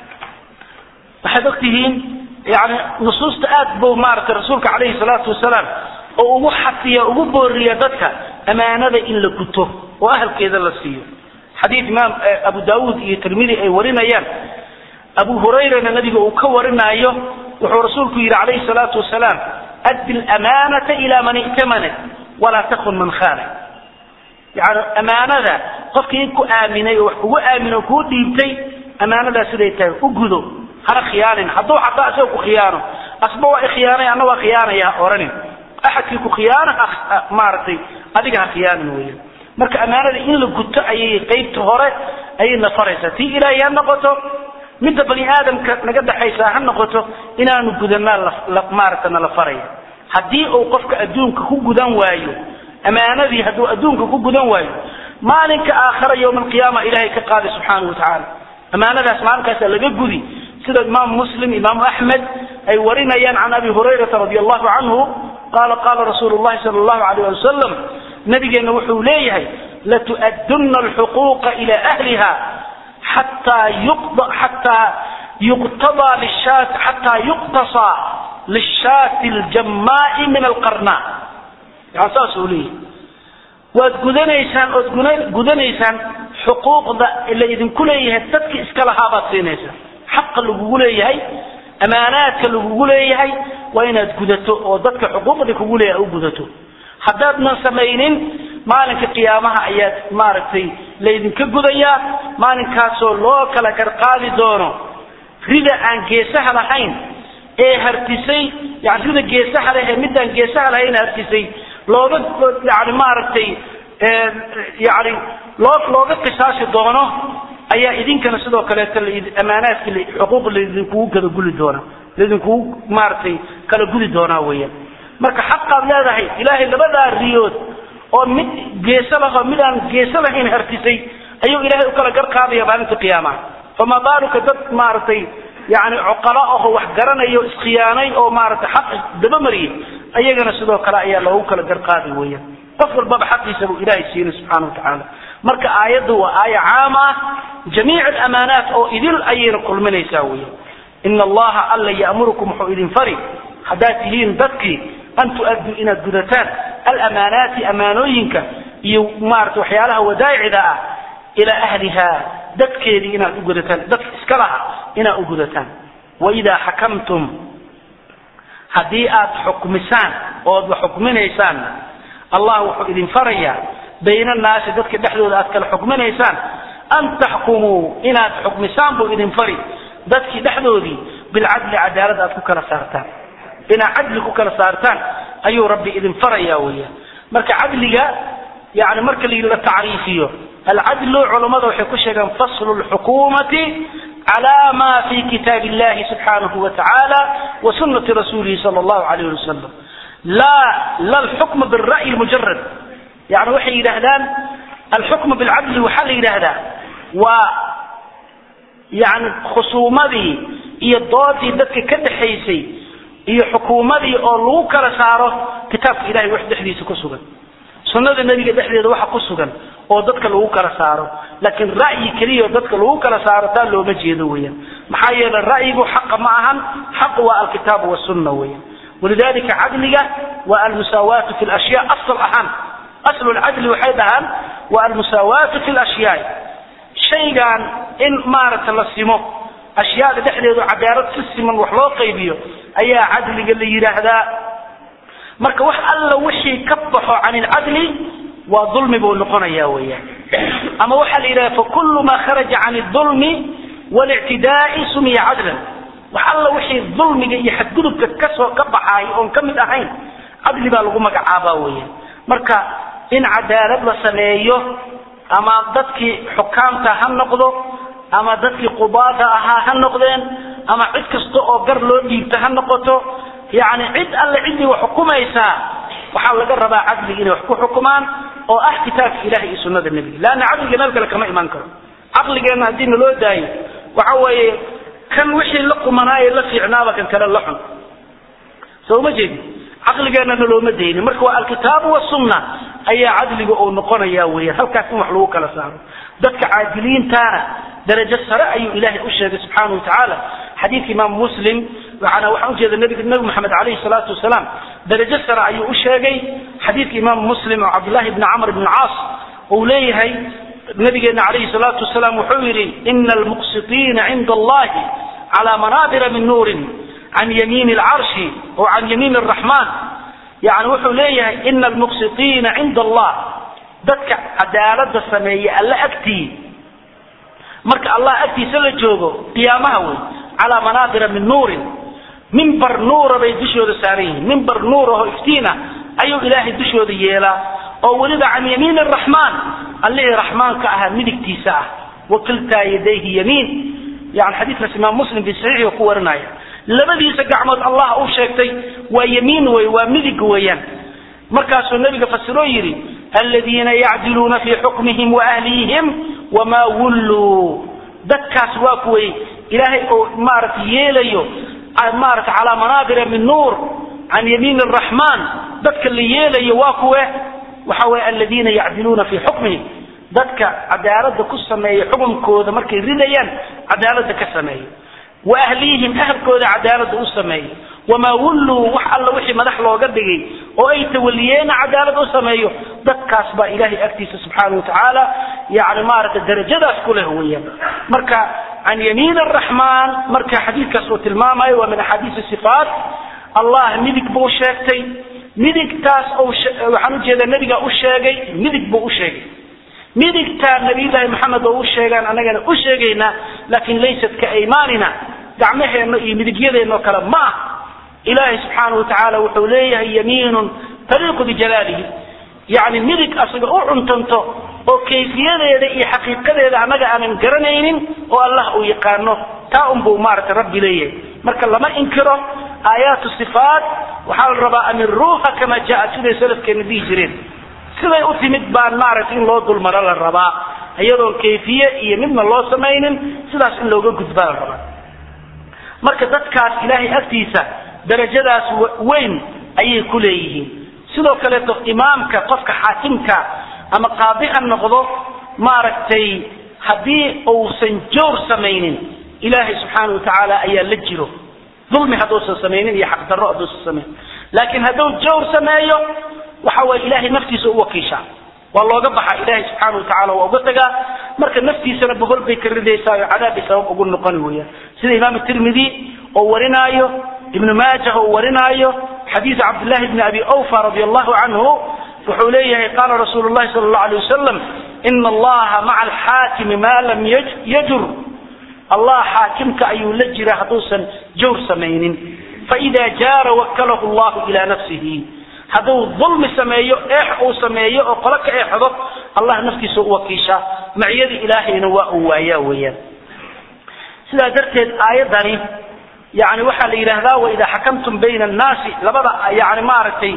waxaad ogtihiin yani nusuusta aad buu maaragtay rasuulka calayhi salaatu wasalaam oo ugu xafiya ugu booriya dadka amaanada in la guto oo ahalkeeda la siiyo xadiid imaam abu daawuud iyo tirmidi ay warinayaan abu hurayrana nabiga uu ka warinaayo wuxuu rasuulku yidhi calayhi salaatu wasalaam addi lamaanata ila man i'tamanat walaa takun man khaanak yani amaanada qofkii ku aaminay oo wax kugu aamin oo kuu dhiibtay amaanadaas siday tahay u gudo hana khiyaanin hadduu xataa isaga ku khiyaano asba waa ikhiyaanay anna waa khiyaanaya ha oranin axadkii ku khiyaana maaragtay adiga ha khiyaanin weya marka amaanada in la guto ayay qeybta hore ayay na faraysaa tii ilaahay ha noqoto midda bani aadamka naga dhexaysa ha noqoto inaanu gudanaa maaragta nala faraya haddii uu qofka adduunka ku gudan waayo amaanadii hadduu adduunka ku gudan waayo maalinka aakhara yowma alqiyaama ilahay ka qaaday subxaanahu watacaala amaanadaas maalinkaasa laga gudi sida imaamu muslim imaamu axmed ay warinayaan can abi hurayrata radi allahu canhu qaala qaala rasuulu llahi sala allahu alayh ali wasalam nabigeenna wuxuu leeyahay latu'addunna alxuquuqa ila ahliha xataa yuqda xataa yuqtadaa lishaat xataa yuqtasaa lishaati aljamaa'i min alqarna yani saas uu leeyahay waad gudanaysaan ood gudanaysaan xuquuqda la idinku leeyahay dadki iska lahaa baad siinaysaan xaqa lagugu leeyahay amaanaadka lagugu leeyahay waa inaad gudato oo dadka xuquuqda kugu leeyahay u gudato haddaadnan samaynin maalinka qiyaamaha ayaad maaragtay laydinka gudayaa maalinkaasoo loo kala garqaadi doono rida aan geesaha lahayn ee hartisay yani rida geesaha leh ee midaan geesaha lahayn hartisay looga yani maaragtay yani loo looga qisaasi doono ayaa idinkana sidoo kaleeto amaanaadki xuquuq laydinkugu kala guli doona laydinkugu maaragtay kala gudi doonaa weeyaan marka xaqaad leedahay ilaahay labadaa riyood oo mid geesa laho mid aan geesa lahayn hartisay ayuu ilaahay u kala garqaadaya maalinta qiyaamaha famaa baaluka dad maaragtay yani cuqalo aho wax garanayo iskhiyaanay oo maaragtay xaq dabamariyay ayagana sidoo kale ayaa loogu kala garqaadi weeyaan qof walbaba xaqiisa buu ilaahay siinay subxaana wa tacaala marka aayaddu waa aaya caam ah jamiic alamaanaat oo idil ayayna kulminaysaa weeyaan ina allaha alla ya'murukum wuxuu idin fari haddaad tihiin dadkii an tu'adduu inaad gudataan alamaanaati amaanooyinka iyo maarata waxyaalaha wadaa'icda ah ilaa ahliha dadkeedii inaad u gudataan dadka iska laha inaad u gudataan waidaa xakamtum haddii aad xukmisaan ood wax xukminaysaan allah wuxuu idin farayaa bayna annaasi dadka dhexdooda aad kala xukminaysaan an taxkumuu inaad xukmisaan buu idin fari dadkii dhexdoodii bilcadli cadaalad aad ku kala saartaan inaad cadli ku kala saartaan ayuu rabbi idin faraya weeyaan marka cadliga yani marka la tacriifiyo alcadlu culammada waxay ku sheegaan faslu lxukumati cala ma fi kitaab illahi subxaanahu wa tacaala wa sunati rasuulihi sala allahu alayh ali wasalam la la alxukma bilra'yi mujarad yani waxay yidhaahdaan alxukma bilcadli waxaa la yidhaahdaa waa yani khusuumadii iyo doodii dadka ka dhexaysay iyo xukuumadii oo lagu kala saaro kitaabka ilahay wax dhexdiisa ku sugan sunnada nebiga dhexdeeda waxa ku sugan oo dadka lagu kala saaro laakiin ra'yi keliya oo dadka lagu kala saaro taa looma jeedo weeyaan maxaa yeelay ra'yigu xaqa ma ahan xaqu waa alkitaabu wasunna weeyaan walidalika cadliga waa almusaawaatu fi lashyaa asal ahaan aslu lcadli waxay dhahaan waa almusaawaatu fi lashyaai shaygan in maaragta la simo ashyaada dhexdeedu cadaalad si siman wax loo qaybiyo ayaa cadliga la yidhaahdaa marka wax alla wixii ka baxo can ilcadli waa dulmi buu noqonaya weeyaan ama waxaa la yidhahda fakulu ma kharaja can اdulmi wاlictidaai sumiya cadlan wax alla wixii dulmiga iyo xadgudubka kasoo ka baxaay oon ka mid ahayn cadli baa lagu magacaabaa weeyaan marka in cadaalad la sameeyo ama dadkii xukaamta ha noqdo ama dadkii qubaada ahaa ha noqdeen ama cid kasta oo gar loo dhiibta ha noqoto yani cid alle ciddii wax xukumaysaa waxaa laga rabaa cadliga inay wax ku xukumaan oo ah kitaabka ilahi iyo sunada nebiga leanna cadliga meel kale kama imaan karo caqligeenna haddii naloo daayo waxa weeye kan wixii la qumanaaye la fiicnaaba kan kale la xun soo ma jeedi caqligeenna nalooma daynin marka waa alkitaabu wasunna ayaa cadliga uu noqonaya weeyaan halkaas in wax lagu kala saaro dadka caadiliintaana darajo sare ayuu ilaahay u sheegay subxaana wa tacaala xadiidka imaam muslim waxaana waxaan ujeeda nabiga nabi maxamed calayhi salaatu wasalaam darajo sare ayuu u sheegay xadiidka imaam muslim oo cabdullahi bni camr bni caas uu leeyahay nabigeena calayhi salaatu wasalaam wuxuu yidhi ina almuqsitiina cinda allahi calaa manaabira min nuurin can yamiini alcarshi oo can yamiini araxmaan yani wuxuu leeyahay ina almuqsitiina cinda allah dadka cadaalada sameeya alla agtii marka allah agtiisa la joogo qiyaamaha wey calaa manaabira min nuurin mimbar nuura bay dushooda saaran yihiin mimbar nuur aho iftiina ayuu ilaahay dushooda yeelaa oo weliba can yamiin araxmaan allihii raxmaanka ahaa midigtiisa ah wakiltaa yadayhi yamiin yani xadiidkaas imaam muslim fi saxiixi ku warinaya labadiisa gacmood allah uu sheegtay waa yamiin wey waa midig weeyaan markaasuu nabiga fasiroo yidhi aladiina yacdiluuna fii xukmihim waahlihim wamaa wulluu dadkaas waa kuway ilaahay oo maaragta yeelayo maarata calaa manaabira min nuur can yamiin araxmaan dadka la yeelayo waa kuwe waxa weye aladiina yacdiluuna fii xukmihim dadka cadaalada ku sameeya xukunkooda markay ridayaan cadaalada ka sameeya wa ahlihim ahalkooda cadaalada u sameeyo wamaa wulluu wax alla wixii madax looga dhigay oo ay tawaliyeena cadaalad u sameeyo dadkaas baa ilaahay agtiisa subxaana wa tacaala yani maaragta darajadaas ku leh weeyaan marka can yamiin araxmaan marka xadiidkaas uu tilmaamayo waa min axaadiis sifaat allah midig buu sheegtay midigtaas waxaan ujeeda nebiga u sheegay midig buu u sheegay midigtaa nabiyullaahi maxamed oo u sheegaan annagana u sheegaynaa laakin laysat ka aymaanina gacmaheenna iyo midigyadeenno kale ma ah ilaahay subxaanahu watacaala wuxuu leeyahay yamiinun taliiqu bijalaalihi yacni midig asaga u cuntanto oo kayfiyadeeda iyo xaqiiqadeeda annaga aanan garanaynin oo allah uu yaqaano taa unbuu maaragtay rabbi leeyahay marka lama inkiro aayaatu sifaat waxaa la rabaa amiruuha kama jaa siday salafkeena dhihi jireen siday u timid baan maaragtay in loo dulmaro la rabaa iyadoon kayfiye iyo midna loo samaynin sidaas in looga gudbaa la rabaa marka dadkaas ilaahay agtiisa darajadaas weyn ayay ku leeyihiin sidoo kaleeto imaamka qofka xaakimka ama qaadi ha noqdo maaragtay haddii uusan jawr samaynin ilaahay subxaana watacaala ayaa la jiro dulmi hadduusan samaynin iyo xaqdarro hadduusan samaynin laakiin hadduu jawr sameeyo waxa waye ilaahay naftiisa u wakiishaa waa looga baxa ilaahay subxaana watacaala waa uga tagaa marka naftiisana bohol bay ka ridaysaa oo cadaabay sabab ugu noqoni weeyaan sida imaam tirmidi oo warinaayo ibnu maajah oo warinaayo xadiis cabdillahi bni abi awfa radi allahu canhu wuxuu leeyahay qaala rasuulu llahi sala allahu alay wasalam ina allaha maca alxaakimi maa lam yajur allah xaakimka ayuu la jira hadduusan jawr samaynin faida jaara wakalahu llahu ila nafsihi hadduu dulmi sameeyo eex uu sameeyo oo qolo ka eexdo allah naftiisa u wakiishaa maciyada ilaahayna waa uu waayaa weeyaan sidaa darteed aayadani yani waxaa la yidhaahdaa waida xakamtum bayna annaasi labada yani maaragtay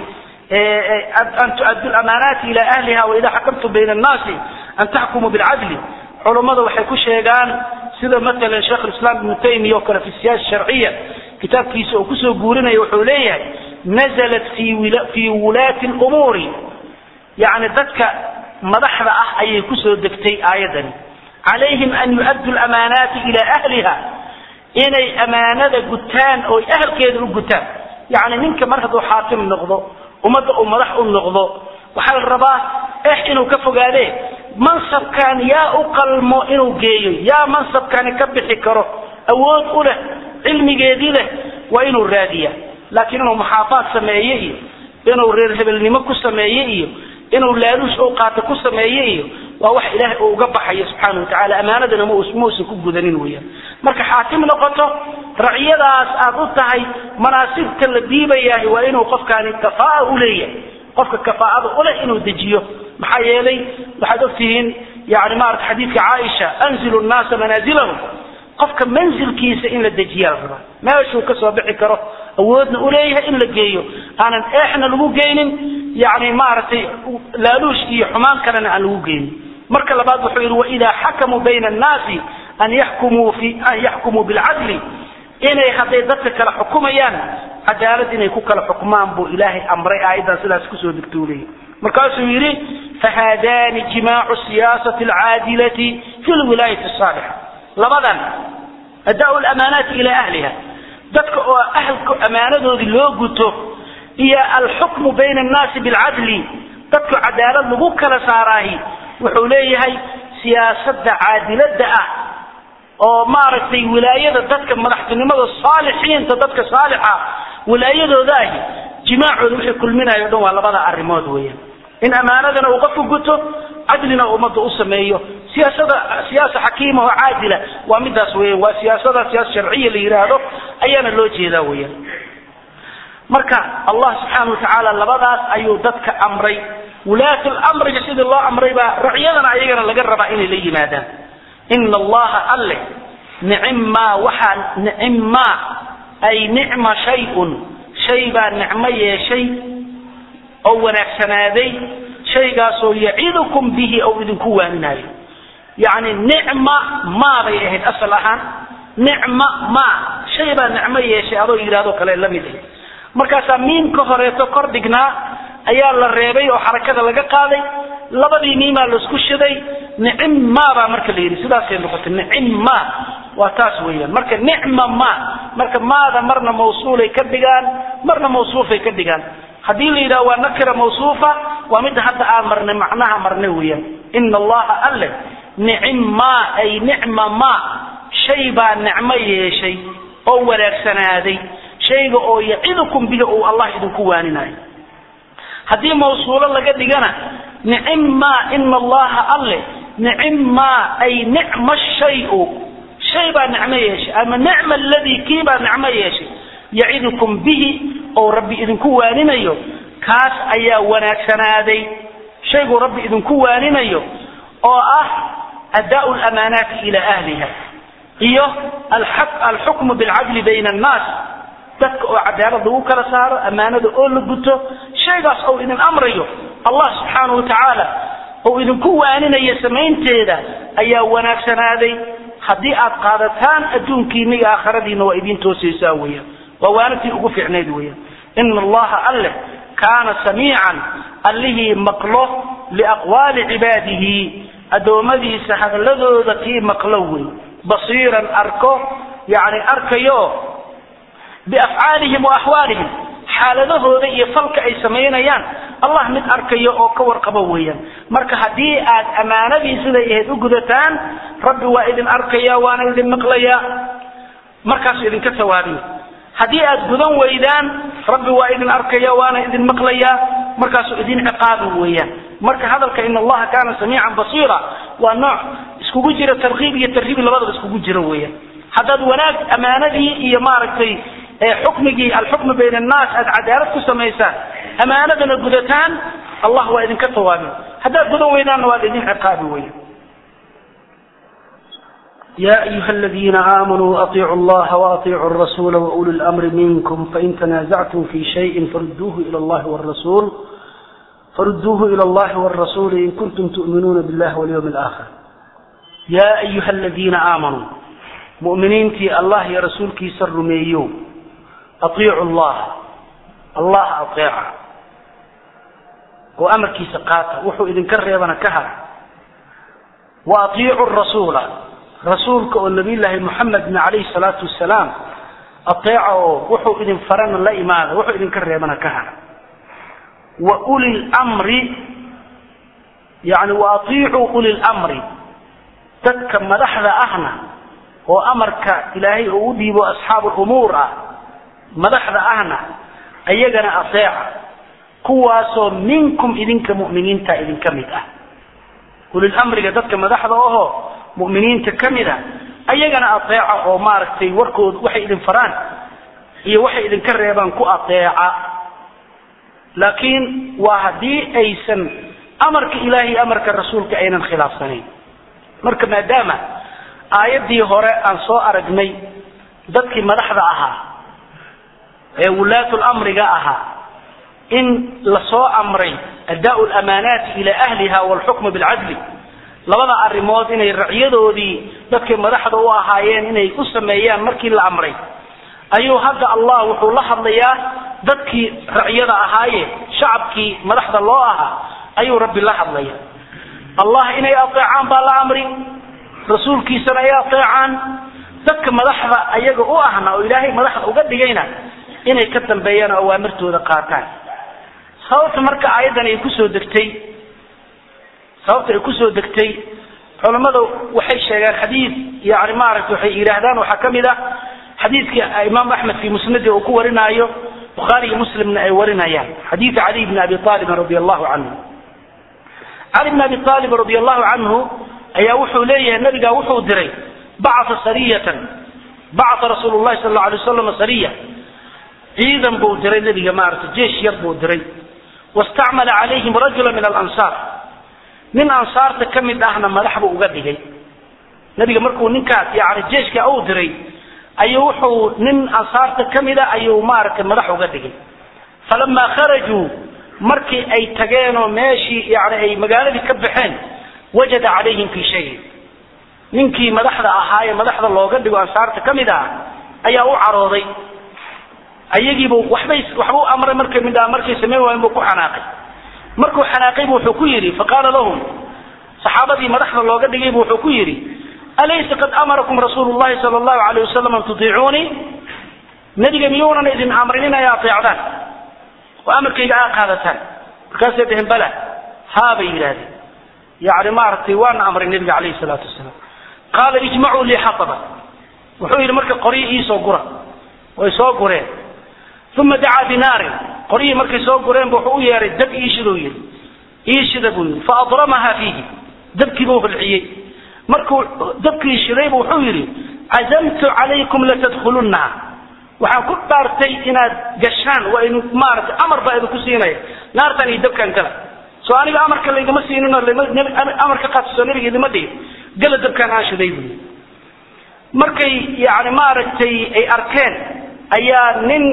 an tuaddu lamaanaati ila ahliha waida xakamtum bayna annaasi an taxkumuu bilcadli culummada waxay ku sheegaan sida matalan sheekh lislaam ibnu taymiya oo kale fi siyaasa sharciya kitaabkiisa oo kusoo guurinaya wuxuu leeyahay nazalat fi wulaati lumuuri yani dadka madaxda ah ayay kusoo degtay aayadani calayhim an yu'addu lamaanaati ila ahliha inay amaanada gutaan oo ahalkeeda u gutaan yani ninka mar hadduu xaakim noqdo ummadda uu madax u noqdo waxaa la rabaa ex inuu ka fogaade mansabkan yaa u qalmo inuu geeyo yaa mansabkani ka bixi karo awood u leh cilmigeedii leh waa inuu raadiya laakiin inuu maxaafaad sameeye iyo inuu reer hebelnimo ku sameeye iyo inuu laaluush u qaato ku sameeye iyo waa wax ilaahay uu uga baxayo subxaana watacaala amaanadana mausan ku gudanin weeyaan marka xaakim noqoto raciyadaas aad u tahay manaasibta la diibayahay waa inuu qofkaani kafaa u leeyahay qofka kafaa'ada u leh inuu dejiyo maxaa yeelay waxaad ogtihiin yani maarata xadiidka caaisha anzilu nnaasa manaazilahum qofka manzilkiisa in la dejiyaa la rabaa meeshuu kasoo bixi karo awoodna uleeyahay in la geeyo aanan eexna lagu geynin yani maaragtay laaluush iyo xumaan kalena aan lagu geynin marka labaad wuxuu yidhi waidaa xakamuu bayna annaasi an yaxkumuu fi an yaxkumuu bilcadli inay hadday dadka kala xukumayaan cadaalad inay ku kala xukmaan buu ilaahay amray aayaddan sidaas kusoo degtou leeyahy markaasuu yidhi fahaadaani jimaacu siyaasati alcaadilati fi lwilaayati asaalixa labadan adaa lamaanaati ilaa ahliha dadka oo ahalka amaanadoodii loo guto iyo alxukmu bayna annaasi bilcadli dadka cadaalad lagu kala saaraahi wuxuu leeyahay siyaasadda caadilada ah oo maaragtay wilaayada dadka madaxtinimada saalixiinta dadka saalixa wilaayadooda ahi jimaacooda wixii kulminayo o dhan waa labada arrimood weeyaan in amaanadana uu qofku guto cadlina ummadda u sameeyo siyaasada siyaasa xakiima oo caadila waa midaas weeyaan waa siyaasada siyaasa sharciya la yidhaahdo ayaana loo jeedaa weeyaan marka allah subxaana watacaala labadaas ayuu dadka amray wulaat lamriga sidii loo amray baa racyadana ayagana laga rabaa inay la yimaadaan ina allaha alle nicimmaa waxaa nicimmaa ay nicma shayun shay baa nicmo yeeshay oo wanaagsanaaday shaygaasoo yacidukum bihi ou idinku waaninaayo yacni nicma maa bay ahayd asal ahaan nicma maa shay baa nicmo yeeshay adoo yidhahdo kale la mid ah markaasaa miimka horeeto kor dhignaa ayaa la reebay oo xarakada laga qaaday labadii miimaa laisku shiday nicimma baa marka la yidhi sidaasay noqotay nicimma waa taas weeyaan marka nicma ma marka maada marna mawsuulay ka dhigaan marna mawsuufay ka dhigaan haddii la yidhaha waa nakira mawsuufa waa midda hadda aan marnay macnaha marnay weeyaan ina allaha alle nicimma ay nicma ma shay baa nicmo yeeshay oo wanaagsanaaday shayga oo yacidukum bihi uu allah idinku waaninayo haddii mawsuulo laga dhigana nicimmaa ina allaha alle nicimmaa ay nicma shayu shay baa nicmo yeeshay ama nicma aladii kii baa nicmo yeeshay yacidukum bihi oo rabbi idinku waaninayo kaas ayaa wanaagsanaaday shayguu rabbi idinku waaninayo oo ah adaau lamaanaati ila ahliha iyo alxukmu bilcadli bayna annaas dadka oo cadaalad lagu kala saaro ammaanada oo la guto shaygaas ou idin amrayo allah subxaanahu watacaala ou idinku waaninayo samaynteeda ayaa wanaagsanaaday haddii aad qaadataan adduunkiina iyo aakhiradiina waa idiin toosaysaa weeyaan waa waanatii ugu fiicnayd weeyaan ina allaha alleh kaana samiican allihii maqlo liaqwaali cibaadihi addoommadiisa hadalladooda kii maqlo wey basiiran arko yani arkayo biafcaalihim wa axwaalihim xaaladahooda iyo falka ay samaynayaan allah mid arkayo oo ka warqabo weeyaan marka haddii aad ammaanadii siday ahayd u gudataan rabbi waa idin arkaya waana idin maqlayaa markaasuu idinka tawaabiya haddii aad gudan weydaan rabbi waa idin arkaya waana idin maqlayaa markaasuu idin ciqaabi weeyaan marka hadalka in allaha kaana samiican basiira waa nooc iskugu jira tarkiib iyo tarhiib labadaba iskugu jira weeyaan haddaad wanaag ammaanadii iyo maaragtay xukmigii alxukmu bayna annaas aad cadaalad ku samaysaan ammaanadana gudataan allah waa idinka tawaabi haddaad gudan weydaanna waa idin ciqaabi weeyaan يا أيها الذين آمنوا أطيعوا الله وأطيعوا الرسول وأولي الأمر منكم فإن تنازعتم في شيء فردوه إلى الله والرسول فردوه إلى الله والرسول إن كنتم تؤمنون بالله واليوم الآخر يا أيها الذين آمنوا مؤمنين في الله يا رسولك سر ميو أطيعوا الله الله أطيع وأمرك سقاطة وحو إذن كريبنا كهر وأطيعوا الرسول rasuulka oo nabiyllaahi moxamedna calayhi salaatu wasalaam ateeca oo wuxuu idin farana la imaada wuxuu idinka reebana ka hara wa uli lmri yani wa atiicuu uli lmri dadka madaxda ahna oo amarka ilaahay oo u dhiibo asxaabu lumuur ah madaxda ahna ayagana ateeca kuwaasoo minkum idinka mu'miniinta idinka mid ah ulilmriga dadka madaxda ahoo muminiinta ka mid a ayagana ateeca oo maaragtay warkooda waxay idin faraan iyo waxay idinka reebaan ku ateeca laakiin waa haddii aysan amarka ilaahay amarka rasuulka aynan khilaafsanayn marka maadaama aayaddii hore aan soo aragnay dadkii madaxda ahaa ee wulaatul amriga ahaa in lasoo amray addaau lamaanaati ila ahliha walxukmu bilcadli labada arrimood inay racyadoodii dadkay madaxda u ahaayeen inay u sameeyaan markii la amray ayuu hadda allah wuxuu la hadlayaa dadkii racyada ahaaye shacabkii madaxda loo ahaa ayuu rabbi la hadlaya allah inay ateecaan baa la amri rasuulkiisana ay ateecaan dadka madaxda ayaga u ahna oo ilaahay madaxda uga dhigayna inay ka dambeeyaan oo awaamirtooda qaataan sababta marka aayaddan ay kusoo degtay sababta ay kusoo degtay culammada waxay sheegaan xadiid yani maaragtay waxay yidhaahdaan waxaa ka mid ah xadiidka imaam axmed fi musnadi uu ku warinaayo bukhaari iyo muslimna ay warinayaan xadiida cali bni abi aalibin radi allahu canhu cali bni abi aalib radi allahu canhu ayaa wuxuu leeyahay nabigaa wuxuu diray bacaa sariyatan bacaa rasuulu llahi sal alla alay wasalam sariya ciidan buu diray nabiga maaragtay jeesh yar buu diray wastacmala calayhim rajula min alansaar nin ansaarta ka mid ahna madax buu uga dhigay nabiga markuu ninkaas yani jeeshka uu diray ayuu wuxuu nin ansaarta ka mid a ayuu maaragtay madax uga dhigay falamaa kharajuu markii ay tageen oo meeshii yani ay magaaladii ka baxeen wajada calayhim fii shayin ninkii madaxda ahaayee madaxda looga dhigo ansaarta ka mid ah ayaa u carooday ayagiibu waxbay waxbuu amray markay midhaa markay samayn waayen buu ku xanaaqay markuu xanaaqaybu wuxuu ku yidhi faqaala lahum saxaabadii madaxda looga dhigaybu wuxuu ku yidhi alaysa qad amarakum rasuulu llahi sala allahu alayh wasalam an tutiicuunii nebiga miyuunan idin amrin inay ateecdaan oo amarkayga aa qaadataan markaasay dhaheen bala haa bay yidhaahdeen yani maaragtay waana amray nebiga calayhi salaatu wasalaam qaala ijmacuu lii xataba wuxuu yidhi marka qoryi iisoo gura way soo gureen uma dacaa binaarin qoryihii markay soo gureenba wuxuu u yeehay dab iishiduu yidhi iishida buu yidhi faadramaha fiihi dabkiibuu hulciyey markuu dabkii shidaybu wuxuu yidhi cazamtu calaykum latadkhulunnaha waxaan ku dhaartay inaad gashaan waa inu maaragtay amar baa idinku siinaya naartan iyo dabkan gala soo aniga amarka laygama siinin oo amarka qaadso nabiga idima dhihin gala dabkaan aan shiday buu yidhi markay yani maaragtay ay arkeen ayaa nin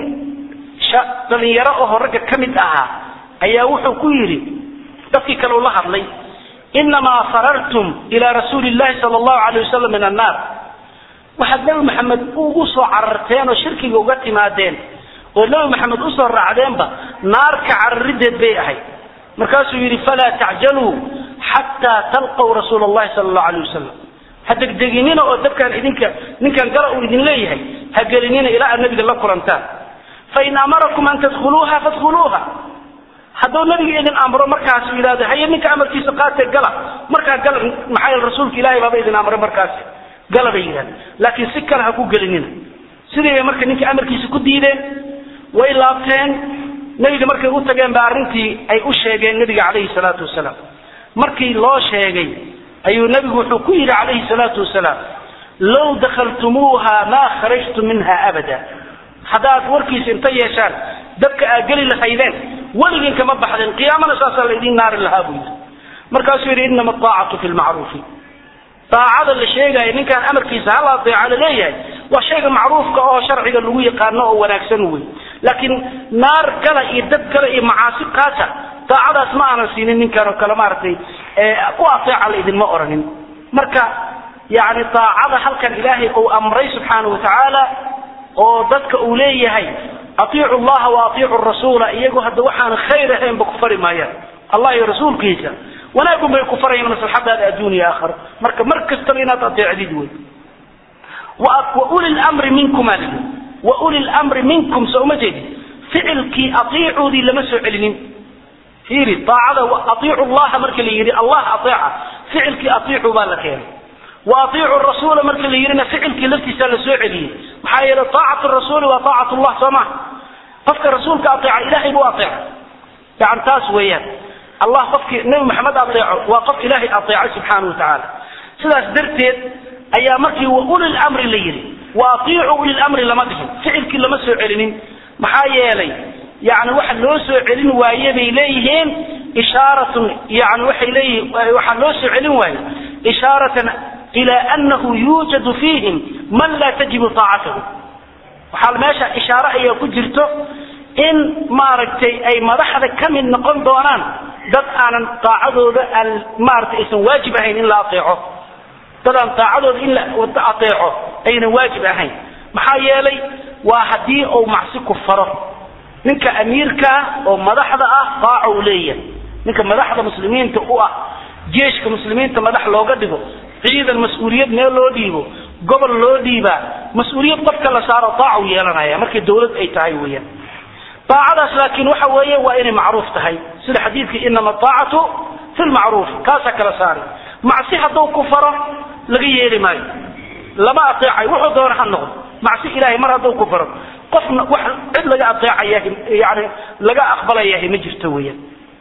dhalinyaro oo ragga ka mid ahaa ayaa wuxuu ku yidhi dadkii kale ula hadlay inamaa farartum ila rasuuli llahi sala allahu alayh wasalam min annaar waxaad nebi maxamed ugu soo cararteen oo shirkiga uga timaadeen oo nebi maxamed usoo raacdeenba naarka cararideed bay ahayd markaasuu yidhi falaa tacjaluu xataa talqaw rasuula allahi sala allahu alayh wasalam ha degdeginina oo dabkaan idinka ninkan gala uu idin leeyahay ha gelinina ilaa aad nabiga la kulantaan fain amarakum an tadkhuluuha fadkhuluuha hadduu nabiga idin amro markaasu yidhahdo haye ninka amarkiisa qaatee gala markaa gala maxaa yeele rasuulka ilaahay baaba idin amray markaasi gala bay yidhahdeen laakiin si kale ha ku gelinina sidii bay marka ninka amarkiisa ku diideen way laabteen nebiga markay u tageen ba arrintii ay u sheegeen nebiga calayhi salaatu wasalaam markii loo sheegay ayuu nebigu wuxuu ku yidhi calayhi salaatu wasalaam low dakhaltumuuha maa kharajtu minha abada haddaad warkiisa inta yeeshaan dabka aad geli lahaydeen weligin kama baxdeen qiyaamana saasaa laydin naari lahaa buu yidhi markaasuu yidhi inama aacatu fi lmacruufi daacada la sheegaayo ninkaan amarkiisa hala adeeca laleeyahay waa shayga macruufka oo sharciga lagu yaqaano oo wanaagsan wey laakiin naar gala iyo dab gala iyo macaasi qaata daacadaas ma aanan siinin ninkan oo kale maaragtay u ateeca la idinma oranin marka yani daacada halkan ilaahay uu amray subxaanau watacaala oo dadka uu leeyahay atiicu llaha wa atiicu rasuula iyagu hadda waxaan khayr ahaynba ku fari maayaan allah iyo rasuulkiisa wanaagun bay ku farayaan maslaxadaada adduun iyo aakharo marka mar kastaba inaad adeecdid wey wa uli lmri minkum aa lii wa uli lmri minkum soo uma jeedid ficilkii atiicuudii lama soo celinin fiiri daacada atiicu llaha marka la yidhi allah ateeca ficilkii atiicu baa la keenay wa atiicu rasuula marka la yidhina ficilkii laftiisaa la soo celiyey maxaa yeele aacatu rasuuli waa aacatu llah soo maha qofka rasuulka aeeca ilahay buu aeeca yani taas weeyaan allah qofkii nabi maxamed aeeco waa qof ilaahay aeecay subxaana wa tacaala sidaas darteed ayaa markii wa uli lmri la yidhi wa atiicu uli lmri lama dhihin ficilkii lama soo celinin maxaa yeelay yani waxa loo soo celin waaye bay leeyihiin ishaaratun yani waxay leeyihiin waxaa loo soo celin waaye ishaaratan ila anahu yuujadu fiihim man laa tajibu aacatahu waxaa meesha ishaare ayaa ku jirto in maaragtay ay madaxda ka mid noqon doonaan dad aanan daacadooda aan maaragtay aysan waajib ahayn in la aeeco dad aan daacadooda in la aeeco aynan waajib ahayn maxaa yeelay waa haddii uu macsi ku faro ninka amiirkaa oo madaxda ah daaca uu leeyahay ninka madaxda muslimiinta u ah jeeshka muslimiinta madax looga dhigo ciidan mas-uuliyad meel loo dhiibo gobol loo dhiibaa mas-uuliyad qofka la saaro daaca u yeelanaya markay dawlad ay tahay weeyaan daacadaas laakiin waxa weeye waa inay macruuf tahay sida xadiidka inama aacatu fi lmacruuf kaasaa kala saari macsi hadduu ku faro laga yeeli maayo lama aeecay wuxuu doona ha noqdo macsi ilahay mar hadduu ku faro qofna wax cid laga aeecaya yani laga aqbalayahay ma jirto weeyaan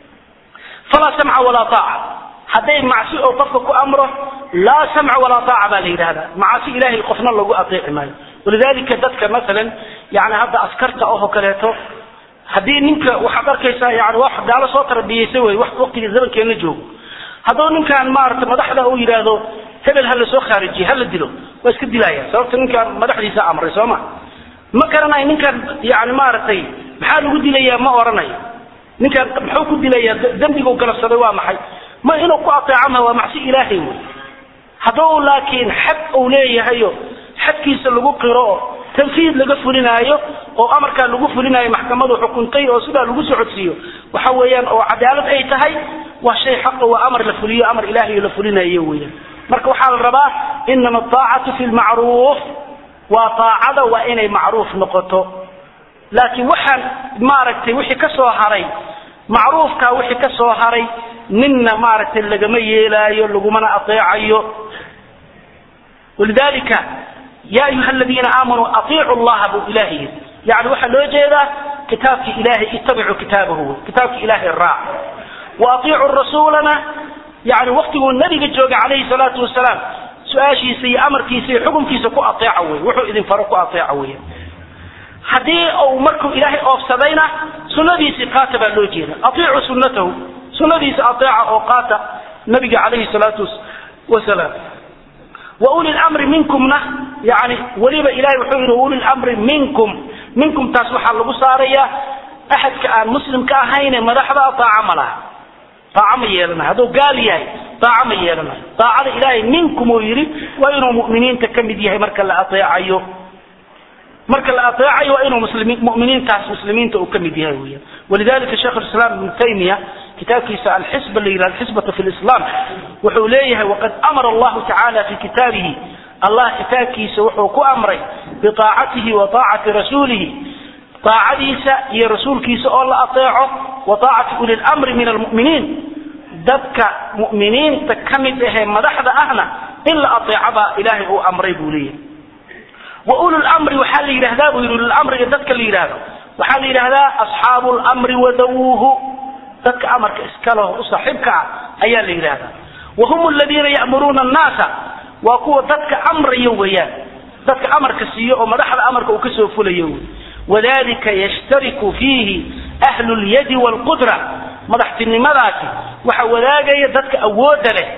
falaa samca walaa aaca hadday macsi oo qofka ku amro laa samca walaa aaca baa la yidhahdaa macasi ilahay qofna lagu aeeci maayo walidalika dadka maalan yani hadda askarta oo kaleeto haddii ninka waxaad arkaysaa yani wax gaalo soo tarbiyeysa wey wax waqtiga zamankeena joogo hadduu ninkaan maarata madaxda uu yidhaahdo hebel ha la soo khaarijiye ha la dilo waa iska dilaya sababta ninkaan madaxdiisa amray soo ma ma garanayo ninkaan yani maaragtay maxaa lagu dilayaa ma oranayo ninkaan muxuu ku dilayaa dembigu galabsaday waa maxay ma inuu ku ateeco ma waa macsi ilaahay wey hadduu laakiin xad uu leeyahayo xadkiisa lagu qiro oo tanfiid laga fulinaayo oo amarkaa lagu fulinaayo maxkamadu xukuntay oo sidaa lagu socodsiiyo waxa weeyaan oo cadaalad ay tahay waa shay xaqa waa amar la fuliyo amar ilaahay la fulinayo weeyaan marka waxaa la rabaa inama aacatu fi lmacruuf waa aacada waa inay macruuf noqoto laakiin waxaan maaragtay wixii ka soo haray macruufka wixii ka soo haray ninna maaragtay lagama yeelaayo lagumana ateecayo walidalika yaa ayuha aladiina aamanuu atiicu llaha buu ilahay yidhi yani waxaa loo jeedaa kitaabkii ilahay ittabicuu kitaabahu wey kitaabkii ilahay raac wa atiicu rasuulana yani waktiguu nabiga joogay calayhi salaatu wasalaam su-aashiisa iyo amarkiisa iyo xukunkiisa ku ateeca wey wuxuu idin faro ku ateeca wey haddii uu markuu ilaahay oofsadayna sunadiisii qaata baa loo jeeda atiicu sunatahu sunadiisa ateeca oo qaata nabiga calayhi salaatu wasalaam wa uli lamri minkumna yani weliba ilahay wuxuu yidhi uli lamri minkum minkum taas waxaa lagu saarayaa axadka aan muslimka ahayne madaxda taaca ma laha taaca ma yeelanayo hadduu gaal yahay taaca ma yeelanayo taacada ilaahay minkum uu yidhi waa inuu mu'miniinta ka mid yahay marka la ateecayo marka la ateecayo waa inuu muslimiin mu'miniintaas muslimiinta uu ka mid yahay weeyaan walidalika sheekh alislaam ibnu taymiya kitaabkiisa alxisba la yidhaha alxisbatu fi lislam wuxuu leeyahay waqad amara allahu tacaala fi kitaabihi allah kitaabkiisa wuxuu ku amray biaacatihi wa aacati rasuulihi aacadiisa iyo rasuulkiisa oo la ateeco wa aacati uli lmri min almu'miniin dadka mu'miniinta ka mid ahee madaxda ahna in la ateeco baa ilaahay uu amray buu leeyahay wa ulu lmri waxaa la yidhahdaa buu yidhi ululmriga dadka la yidhaahdo waxaa la yidhahdaa asxaabu lmri wadawuuhu dadka amarka iskaleho u saaxiibka ah ayaa la yidhahdaa wa hum aladiina ya'muruuna annaasa waa kuwa dadka amraya weeyaan dadka amarka siiyo oo madaxda amarka uu kasoo fulayo wey wadalika yashtariku fiihi ahlu lyadi waalqudra madaxtinimadaasi waxa wadaagaya dadka awoodda leh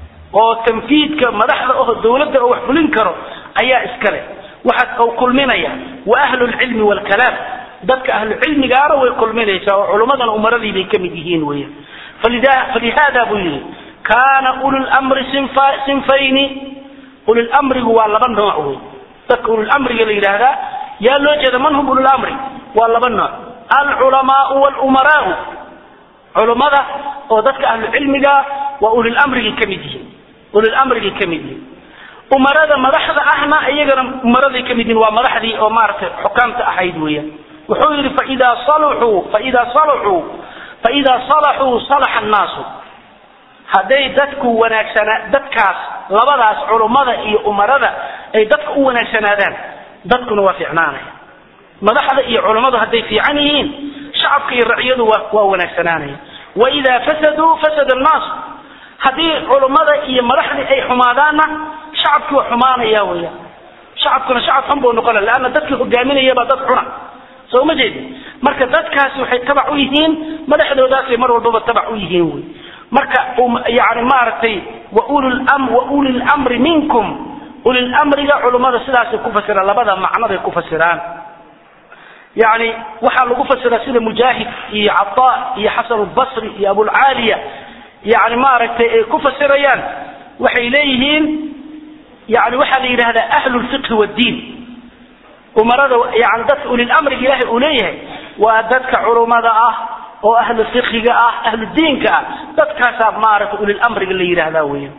oo tanfiidka madaxda oo dawladda oo wax fulin karo ayaa iska leh waxaa u kulminaya wa ahlu lcilmi waalkalaam dadka ahlu cilmigaana way kulminaysaa oo culummadan umaradii bay ka mid yihiin weeyaan falihada buu yidhi kaana ululmri sinfayni ululmrigu waa laba nooc wey dadka ululmriga la yidhaahdaa yaa loo jeeda man hum ululmri waa laba nooc alculamaau wlumaraau culummada oo dadka ahlu cilmiga waa ululmrigay ka mid yihiin ululmrigay ka mid yihiin umarada madaxda ahna iyagana umaraday ka mid yihiin waa madaxdii oo maaragtay xukaamta ahayd weeyaan wuxuu yidhi faidaa saluxuu faidaa saluxuu faidaa salaxuu salaxa annaasu hadday dadku wanaagsanaa dadkaas labadaas culummada iyo umarada ay dadka u wanaagsanaadaan dadkuna waa fiicnaanaya madaxda iyo culummadu hadday fiican yihiin shacabka iyo raciyadu waa waa wanaagsanaanaya waidaa fasaduu fasada annaasu haddii culummada iyo madaxdii ay xumaadaanna shacabkii waa xumaanaya weeyaan shacabkuna shacab xun buu noqonaya leanna dadkii hogaaminayabaa dad xuna soo ma jeedi marka dadkaasi waxay tabac u yihiin madaxdoodaasay mar walbaba tabac u yihiin wey marka yani maaragtay wa uli lmri minkum ulilmriga culummada sidaasay ku fasiraan labada macnoday ku fasiraan yani waxaa lagu fasiraa sida mujaahid iyo cataa iyo xasan lbasri iyo abulcaaliya yani maaragtay ay ku fasirayaan waxay leeyihiin yani waxaa la yidhahdaa ahlu lfiqhi wddiin umarada yani dadka ulilmriga ilahay uu leeyahay waa dadka culummada ah oo ahlu fiqiga ah ahlu diinka ah dadkaasaa maaragtay ulilmriga la yidhaahdaa weya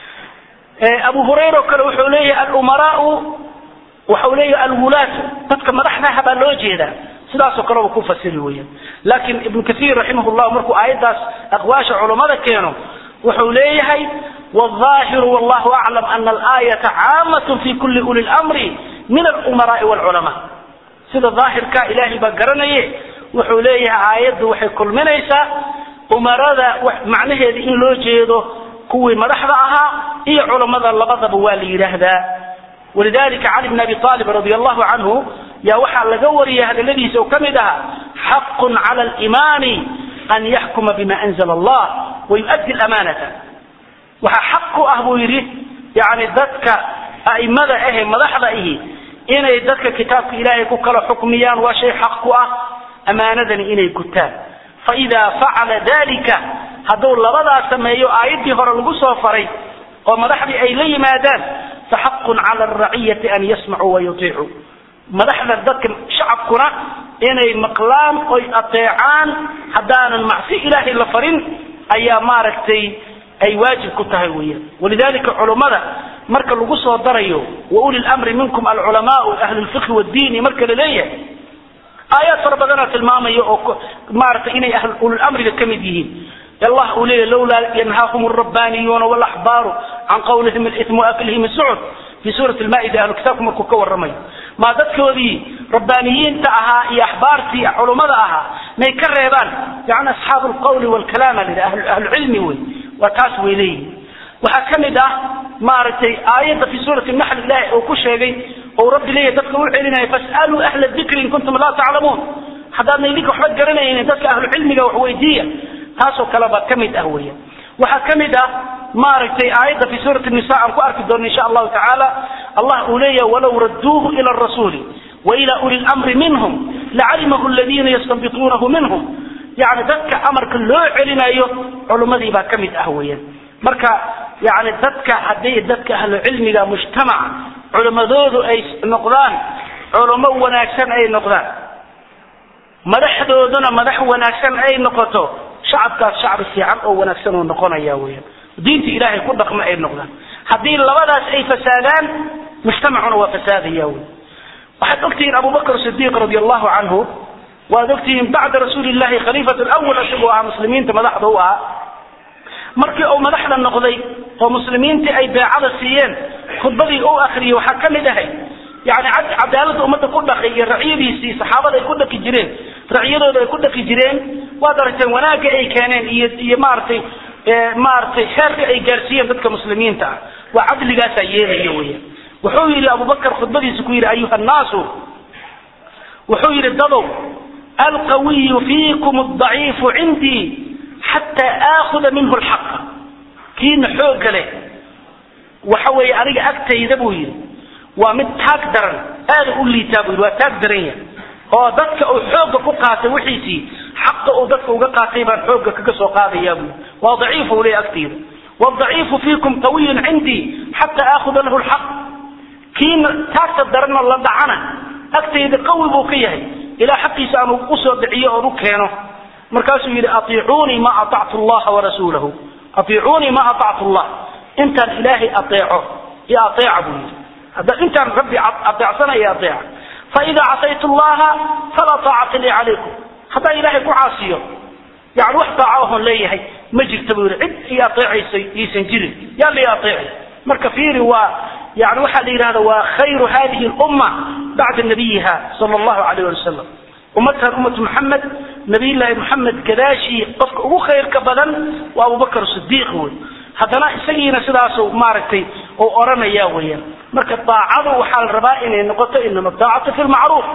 abu hurayra oo kale wuxuu leeyahay alumaraau waxau leeyahay alwulaatu dadka madaxdaha baa loo jeedaa sidaasoo kaleba ku fasiri weeyaan laakiin ibnu kaiir raximah llah markuu aayaddaas aqwaasha culummada keeno wuxuu leeyahay wاظaahiru wallahu aclam ana alaayata caamat fi kuli uli lmri min alumaraai wاlculamaa sida daahirka ilaahay baa garanaye wuxuu leeyahay aayaddu waxay kulminaysaa umarada macnaheeda in loo jeedo kuwii madaxda ahaa iyo culammada labadaba waa la yidhaahdaa walidalika cali bn abi aalib radi allahu canhu yaa waxaa laga wariyay hadaladiisa oo ka mid ahaa xaqun cala alimaami an yaxkuma bima anzla allah wayu'addi lamaanata waxaa xaq ku ah buu yidhi yani dadka a'imada ahe madaxda ihi inay dadka kitaabka ilaahay ku kala xukmiyaan waa shay xaq ku ah amaanadani inay gutaan faidaa facala dalika hadduu labadaas sameeyo aayaddii hore lagu soo faray oo madaxdii ay la yimaadaan faxaqun cala araciyati an yasmacuu wayutiicuu madaxda dadka shacabkuna inay maqlaan oy ateecaan haddaanan macsi ilaahay la farin ayaa maaragtay ay waajib ku tahay weeyaan walidalika culummada marka lagu soo darayo wa uli lmri minkum alculamaau ahlu lfiqhi wddiini marka la leeyahay aayaad fara badanaa tilmaamaya oo maaragtay inay ululmriga ka mid yihiin allah uu leeyahy lawlaa yanhaahum alrabbaniyuuna walaxbaaru can qawlihim alithm waaklihim asucud fi suurati lmaa'ida ahlu kitaabku markuu ka warramayo maa dadkoodii rabbaaniyiinta ahaa iyo axbaartii culummada ahaa may ka reebaan yani asxaabu lqawli walkalaama la ahlucilmi wey waa taas way leeyihin waxaa ka mid ah maaragtay aayadda fi suurati naxl ilahi uu ku sheegay ou rabbi leeyahy dadka u celinaya fas'aluu ahla dikri in kuntum laa taclamuun haddaadna idinka waxba garanaynin dadka ahlucilmiga wax weydiiya taasoo kaleba ka mid ah weya waxaa ka mid ah maaragtay aayadda fi suurati nisa aan ku arki doono insha allahu tacaala allah uu leeyahay walow radduuhu ila rasuuli wa ila uli lamri minhum lacalimahu aladiina yastanbituunahu minhum yani dadka amarka loo celinayo culummadii baa ka mid ah weeyaan marka yani dadka hadday dadka ahlucilmiga mujtamaca culimmadoodu ay noqdaan culummo wanaagsan ay noqdaan madaxdooduna madax wanaagsan ay noqoto shacabkaas shacbi fiican oo wanaagsan uu noqonaya weeyaan diinta ilaahay ku dhaqma ay noqdaan haddii labadaas ay fasaadaan mujtamacuna waa fasaadaya wey waxaad ogtihiin abubakr sidiiq radi allahu canhu waad ogtihiin bacda rasuuli llahi khaliifat lwal isagoo ahaa muslimiinta madaxda u ahaa markii uu madaxda noqday oo muslimiintii ay beecada siiyeen khudbadii u akriyey waxaa ka mid ahay yani cadaalada ummadda ku dhaqay iyo racyadiisii saxaabada ay ku dhaqi jireen racyadooda ay ku dhaqi jireen waad aragteen wanaagga ay keeneen iyo iyo maaragtay maaragtay xeerka ay gaarsiiyeen dadka muslimiinta ah waa cadligaasaa yeelaya weya wuxuu yidhi abubakar khudbadiisa ku yidhi ayuha nnaasu wuxuu yidhi dadow alqawiyu fiikum adaciifu cindii xataa aakuda minhu lxaqa kiina xooga leh waxa weeye aniga agtayda buu yidhi waa mid taag daran aada u liitaa buu yidhi waa taag daran yahay oo dadka uu xoogga ku qaatay wixiisii xaqa uu dadka uga qaatay baan xoogga kaga soo qaadayaa buu waa daciif uu leeyahy agtayda wadaciifu fiikum qawiyun cindii xataa aakuda lahu lxaq kiina taagta daranna la dhacana agtayda qawi buu ka yahay ilaa xaqiisa aan usoo dhiciyo oon u keeno markaasuu yidhi aiicuunii ma aactu llaha warasuulahu aiicuunii ma aactu llah intaan ilaahay aeeco iyo aeeca buu yidhi hadda intaan rabbi aeecsanaya aeeca faida casaytu llaha falaa taacata lii calaykum haddaan ilaahay ku caasiyo yani wax daaca oon leeyahay ma jirta buu yidhi cid ii aeecaysa iisan jirin yaa la aeeci marka fiiri waa yani waxaa la yidhahda waa khayru hadihi lumma bacda nabiyiha sala allahu alayh ali wasalam ummadkan ummatu maxamed nabiyullaahi maxamed gadaashii qofka ugu khayrka badan waa abubakar sidiiq wey haddana isagiina sidaasu maaragtay uu oranaya weeyaan marka daacadu waxaa la rabaa inay noqoto inama daacatu fi lmacruuf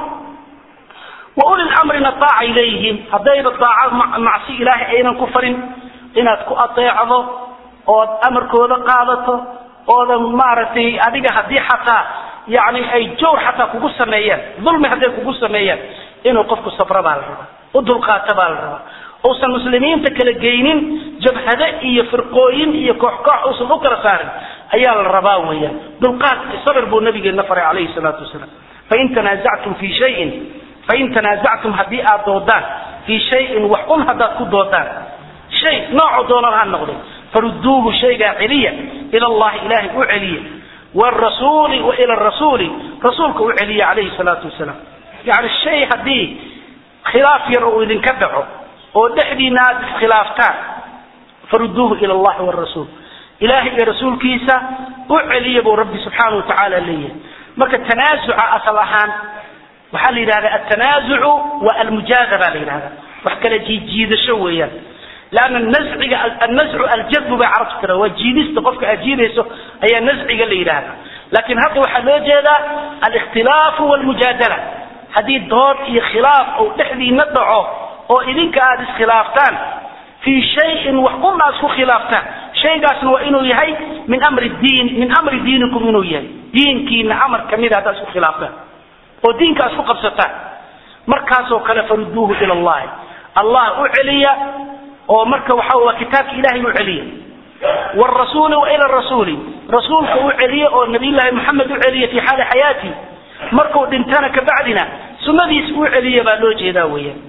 wa uli lamrina daacay leeyihiin haddayba daaca macsi ilaahay aynan ku farin inaad ku adeecdo ood amarkooda qaadato oodan maaragtay adiga haddii xataa yani ay jawr xataa kugu sameeyaan dulmi hadday kugu sameeyaan inuu qofku sabra baa la rabaa u dulqaata baa la rabaa uusan muslimiinta kala geynin jabhade iyo firqooyin iyo koox koox uusan u kala saarin ayaa la rabaa weeyaan dulqaad sabir buu nabigeena faray calayhi salaatu wasalaam fain tanaasactum fi shayin fain tanaasactum haddii aad doodaan fii shayin wax un haddaad ku doodaan shay nooco doonan ha noqday farudduuhu shaygaa celiya ila allahi ilaahay u celiya wrasuuli wa ila rasuuli rasuulka u celiya calayhi salaatu wasalaam yani shay haddii khilaaf yar uu idinka dhaco oo dhexdiina aad iskhilaaftaan farudduuhu ila allahi wrasuul ilahay iyo rasuulkiisa u celiya buu rabbi subxaana wa tacaala leeyahay marka tanaasuca asal ahaan waxaa la yidhahda altanaazucu wa almujaadaba la yidhahda wax kala jiidjiidasho weeyaan lanna nasciga annascu aljadbu bay carabtu tira waa jiidista qofka aad jiidayso ayaa nasciga la yidhaahda laakiin hadda waxaa loo jeedaa alikhtilaafu walmujaadala haddii dood iyo khilaaf ou dhexdiina dhaco oo idinka aada iskhilaaftaan fii shayin wax una aad isku khilaaftaan shaygaasna waa inuu yahay min amri diin min amri diinikum inuu yahay diinkiina amar kamida haddaad isku khilaaftaan oo diinka aad isku qabsataan markaasoo kale farudduuhu ila allahi allah u celiya oo marka waxa waa kitaabka ilahay u celiya wrasuuli wa ila rasuuli rasuulka u celiye oo nabiyllaahi maxamed u celiya fi xaali xayaati markuu dhintana kabacdina sunadiis u celiya baa loo jeedaa weeyaan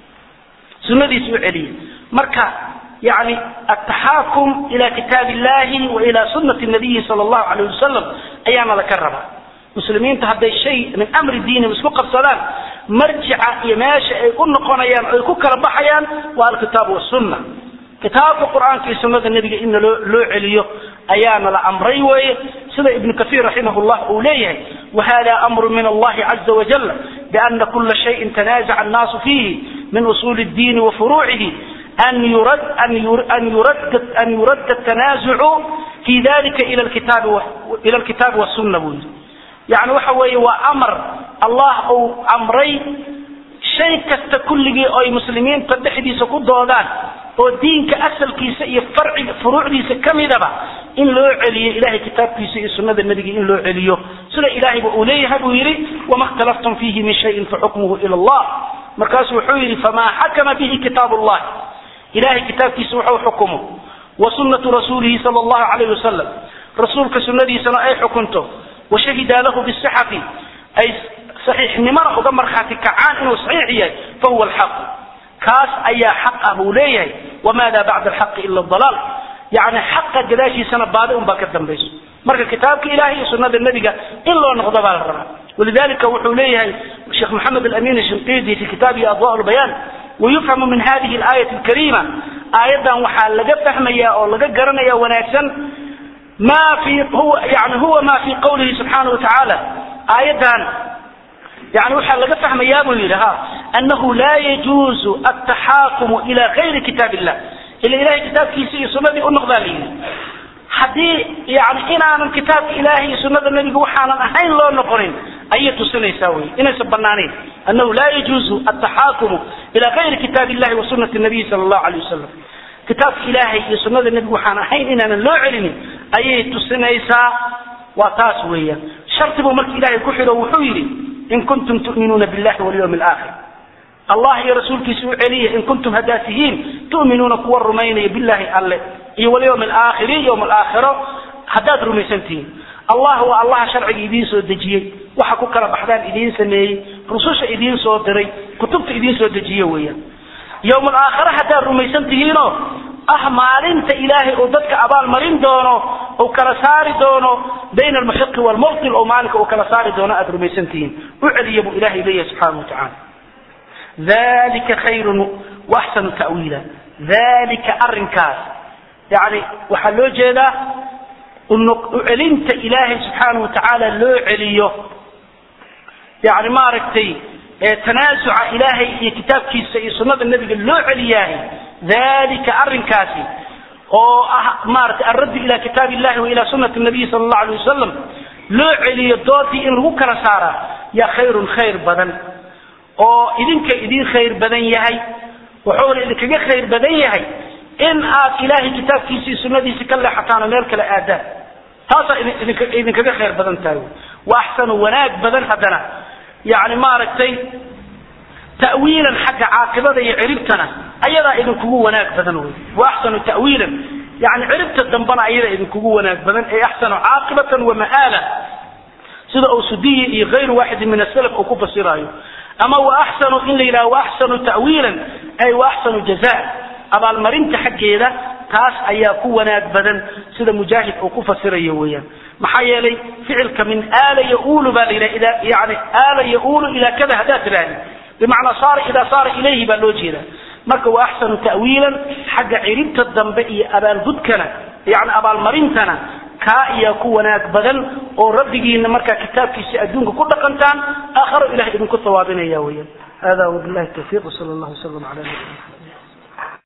sunadiis u celiya marka yani ataxaakum ila kitaab illahi wa ila sunati nabiyi sala allahu alayh wasalam ayaana laka rabaa muslimiinta hadday shay min amri diinihim isku qabsadaan marjica iyo meesha ay u noqonayaan o ay ku kala baxayaan waa alkitaabu wasunna kitaabka qur-aanka iyo sunnada nebiga in loo loo celiyo ayaana la amray weeye sida ibnu kahiir raximah llah uu leeyahay wahada amru min allahi caza wajal biana kula shayin tanaazaca annaasu fiihi min usuuli اddiini wa furuucihi an yurad an yuradda tanaazucu fi dalika ila alkitaabi wasuna buu yidhi yani waxa weeye waa amar allah uu amray shay kasta kulligii oo ay muslimiinta dhexdiisa ku doodaan oo diinka asalkiisa iyo farciga furuucdiisa kamidaba in loo celiyo ilahay kitaabkiisa iyo sunada nebiga in loo celiyo sida ilahayba uu leeyahay buu yidhi wama اkhtalaftum fihi min shayin faxukmuhu ila allah markaasu wuxuu yidhi famaa xakama bihi kitaab اllah ilahay kitaabkiisa wuxuu xukumo wa sunatu rasuulihi sal اllahu alayh wasalam rasuulka sunadiisana ay xukunto washahida lahu bisixati ay saxiixnimana uga markhaati kacaan inuu saxiix yahay fahuwa alxaqu kaas ayaa xaq ah buu leeyahay wamaada bacda alxaqi ila dalaal yani xaqa gadaashiisana baadi un baa ka dambayso marka kitaabka ilahay iyo sunada nebiga in loo noqdo baa la rabaa walidalika wuxuu leeyahay sheekh maxamed alamin shinqidi fi kitaabihi adwa lbayaan wayufhamu min hadihi alaayati alkarima aayadan waxaa laga fahmaya oo laga garanaya wanaagsan ma fi huwa yani huwa ma fi qawlihi subxaana wa tacaala aayadan yani waxaa laga fahmayaa buu yidhi ha anahu laa yajuuzu altaxaakumu ila gayri kitaab illah ila ilahay kitaabkiisa iyo sunadii u noqdaa la yidhi haddii yani inaanan kitaabka ilahay iyo sunada nebiga waxaanan ahayn loo noqonin ayay tusinaysaa wey inaysan banaanayn anahu laa yajuuzu altaxaakumu ila gayri kitaab illahi wa sunati nabiyi sala allahu alayh wasalam kitaabka ilaahay iyo sunada nebiga waxaan ahayn inaanan loo celinin ayay tusinaysaa waa taas weeyaan shardi buu marka ilahay ku xidho wuxuu yidhi in kuntum tu'minuuna billahi walyawmi alaakhir allah iyo rasuulkiisa u celiya in kuntum haddaad tihiin tu'minuuna kuwa rumaynaya billahi alle iyo walyawmi alaakhiri yowm alaakhiro haddaad rumaysan tihiin allah waa allaha sharciga idiin soo dejiyey waxa ku kala baxdaan idiin sameeyey rususha idiin soo diray kutubta idiin soo dejiye weeyaan yowm alaakhire haddaad rumaysan tihiinoo ah maalinta ilaahay uu dadka abaalmarin doono uu kala saari doono bayna almuxiqi waalmubtil oo maalinka uu kala saari doono aada rumaysan tihiin u celiya buu ilahay leeyahay subxaana wa tacaala dalika khayrun waaxsanu ta'wiila dalika arrinkaas yani waxaa loo jeedaa u celinta ilaahay subxaana wa tacaala loo celiyo yani maaragtay tanaasuca ilaahay iyo kitaabkiisa iyo sunada nebiga loo celiyaahay dalika arrinkaasi oo ah maratay alraddu ila kitaab illahi wa ila sunati nabiyi sala allahu alay wasalam loo celiyo doodii in lagu kala saaraa yaa khayrun khayr badan oo idinka idin khayr badan yahay wuxuuna idinkaga khayr badan yahay in aad ilaahay kitaabkiisa iyo sunadiisa ka leexataan oo meel kale aadaan taasaa idinka idinkaga khayr badan tahay wa axsanu wanaag badan haddana yani maaragtay ta'wiilan xagga caaqibada iyo ciribtana ayadaa idinkugu wanaag badan wey wa axsanu ta'wiilan yani ciribta dambana ayadaa idinkugu wanaag badan ee axsanu caaqibatan wa ma'aala sida uu sudiyi iyo gayru waaxidin min asalaf uu ku fasiraayo ama wa axsanu in la yidhaha wa axsanu ta'wiilan ay wa axsanu jaza abaalmarinta xaggeeda taas ayaa ku wanaag badan sida mujaahid uu ku fasirayo weeyaan maxaa yeelay ficilka min aala yaulu baa la yidhaha yani aala yaulu ilaa kada haddaad tiraahdi bimacnaa saara idaa saara ilayhi baa loo jeedaa marka wa axsanu ta'wiilan xagga ciribta dambe iyo abaalgudkana yani abaalmarintana kaa ayaa ku wanaag badan oo rabbigiina markaa kitaabkiisa adduunka ku dhaqantaan aakharo ilahay idinku hawaabinaya weeyaan hada wabillahi tawfiiq wsala allah wslam ala nabiyina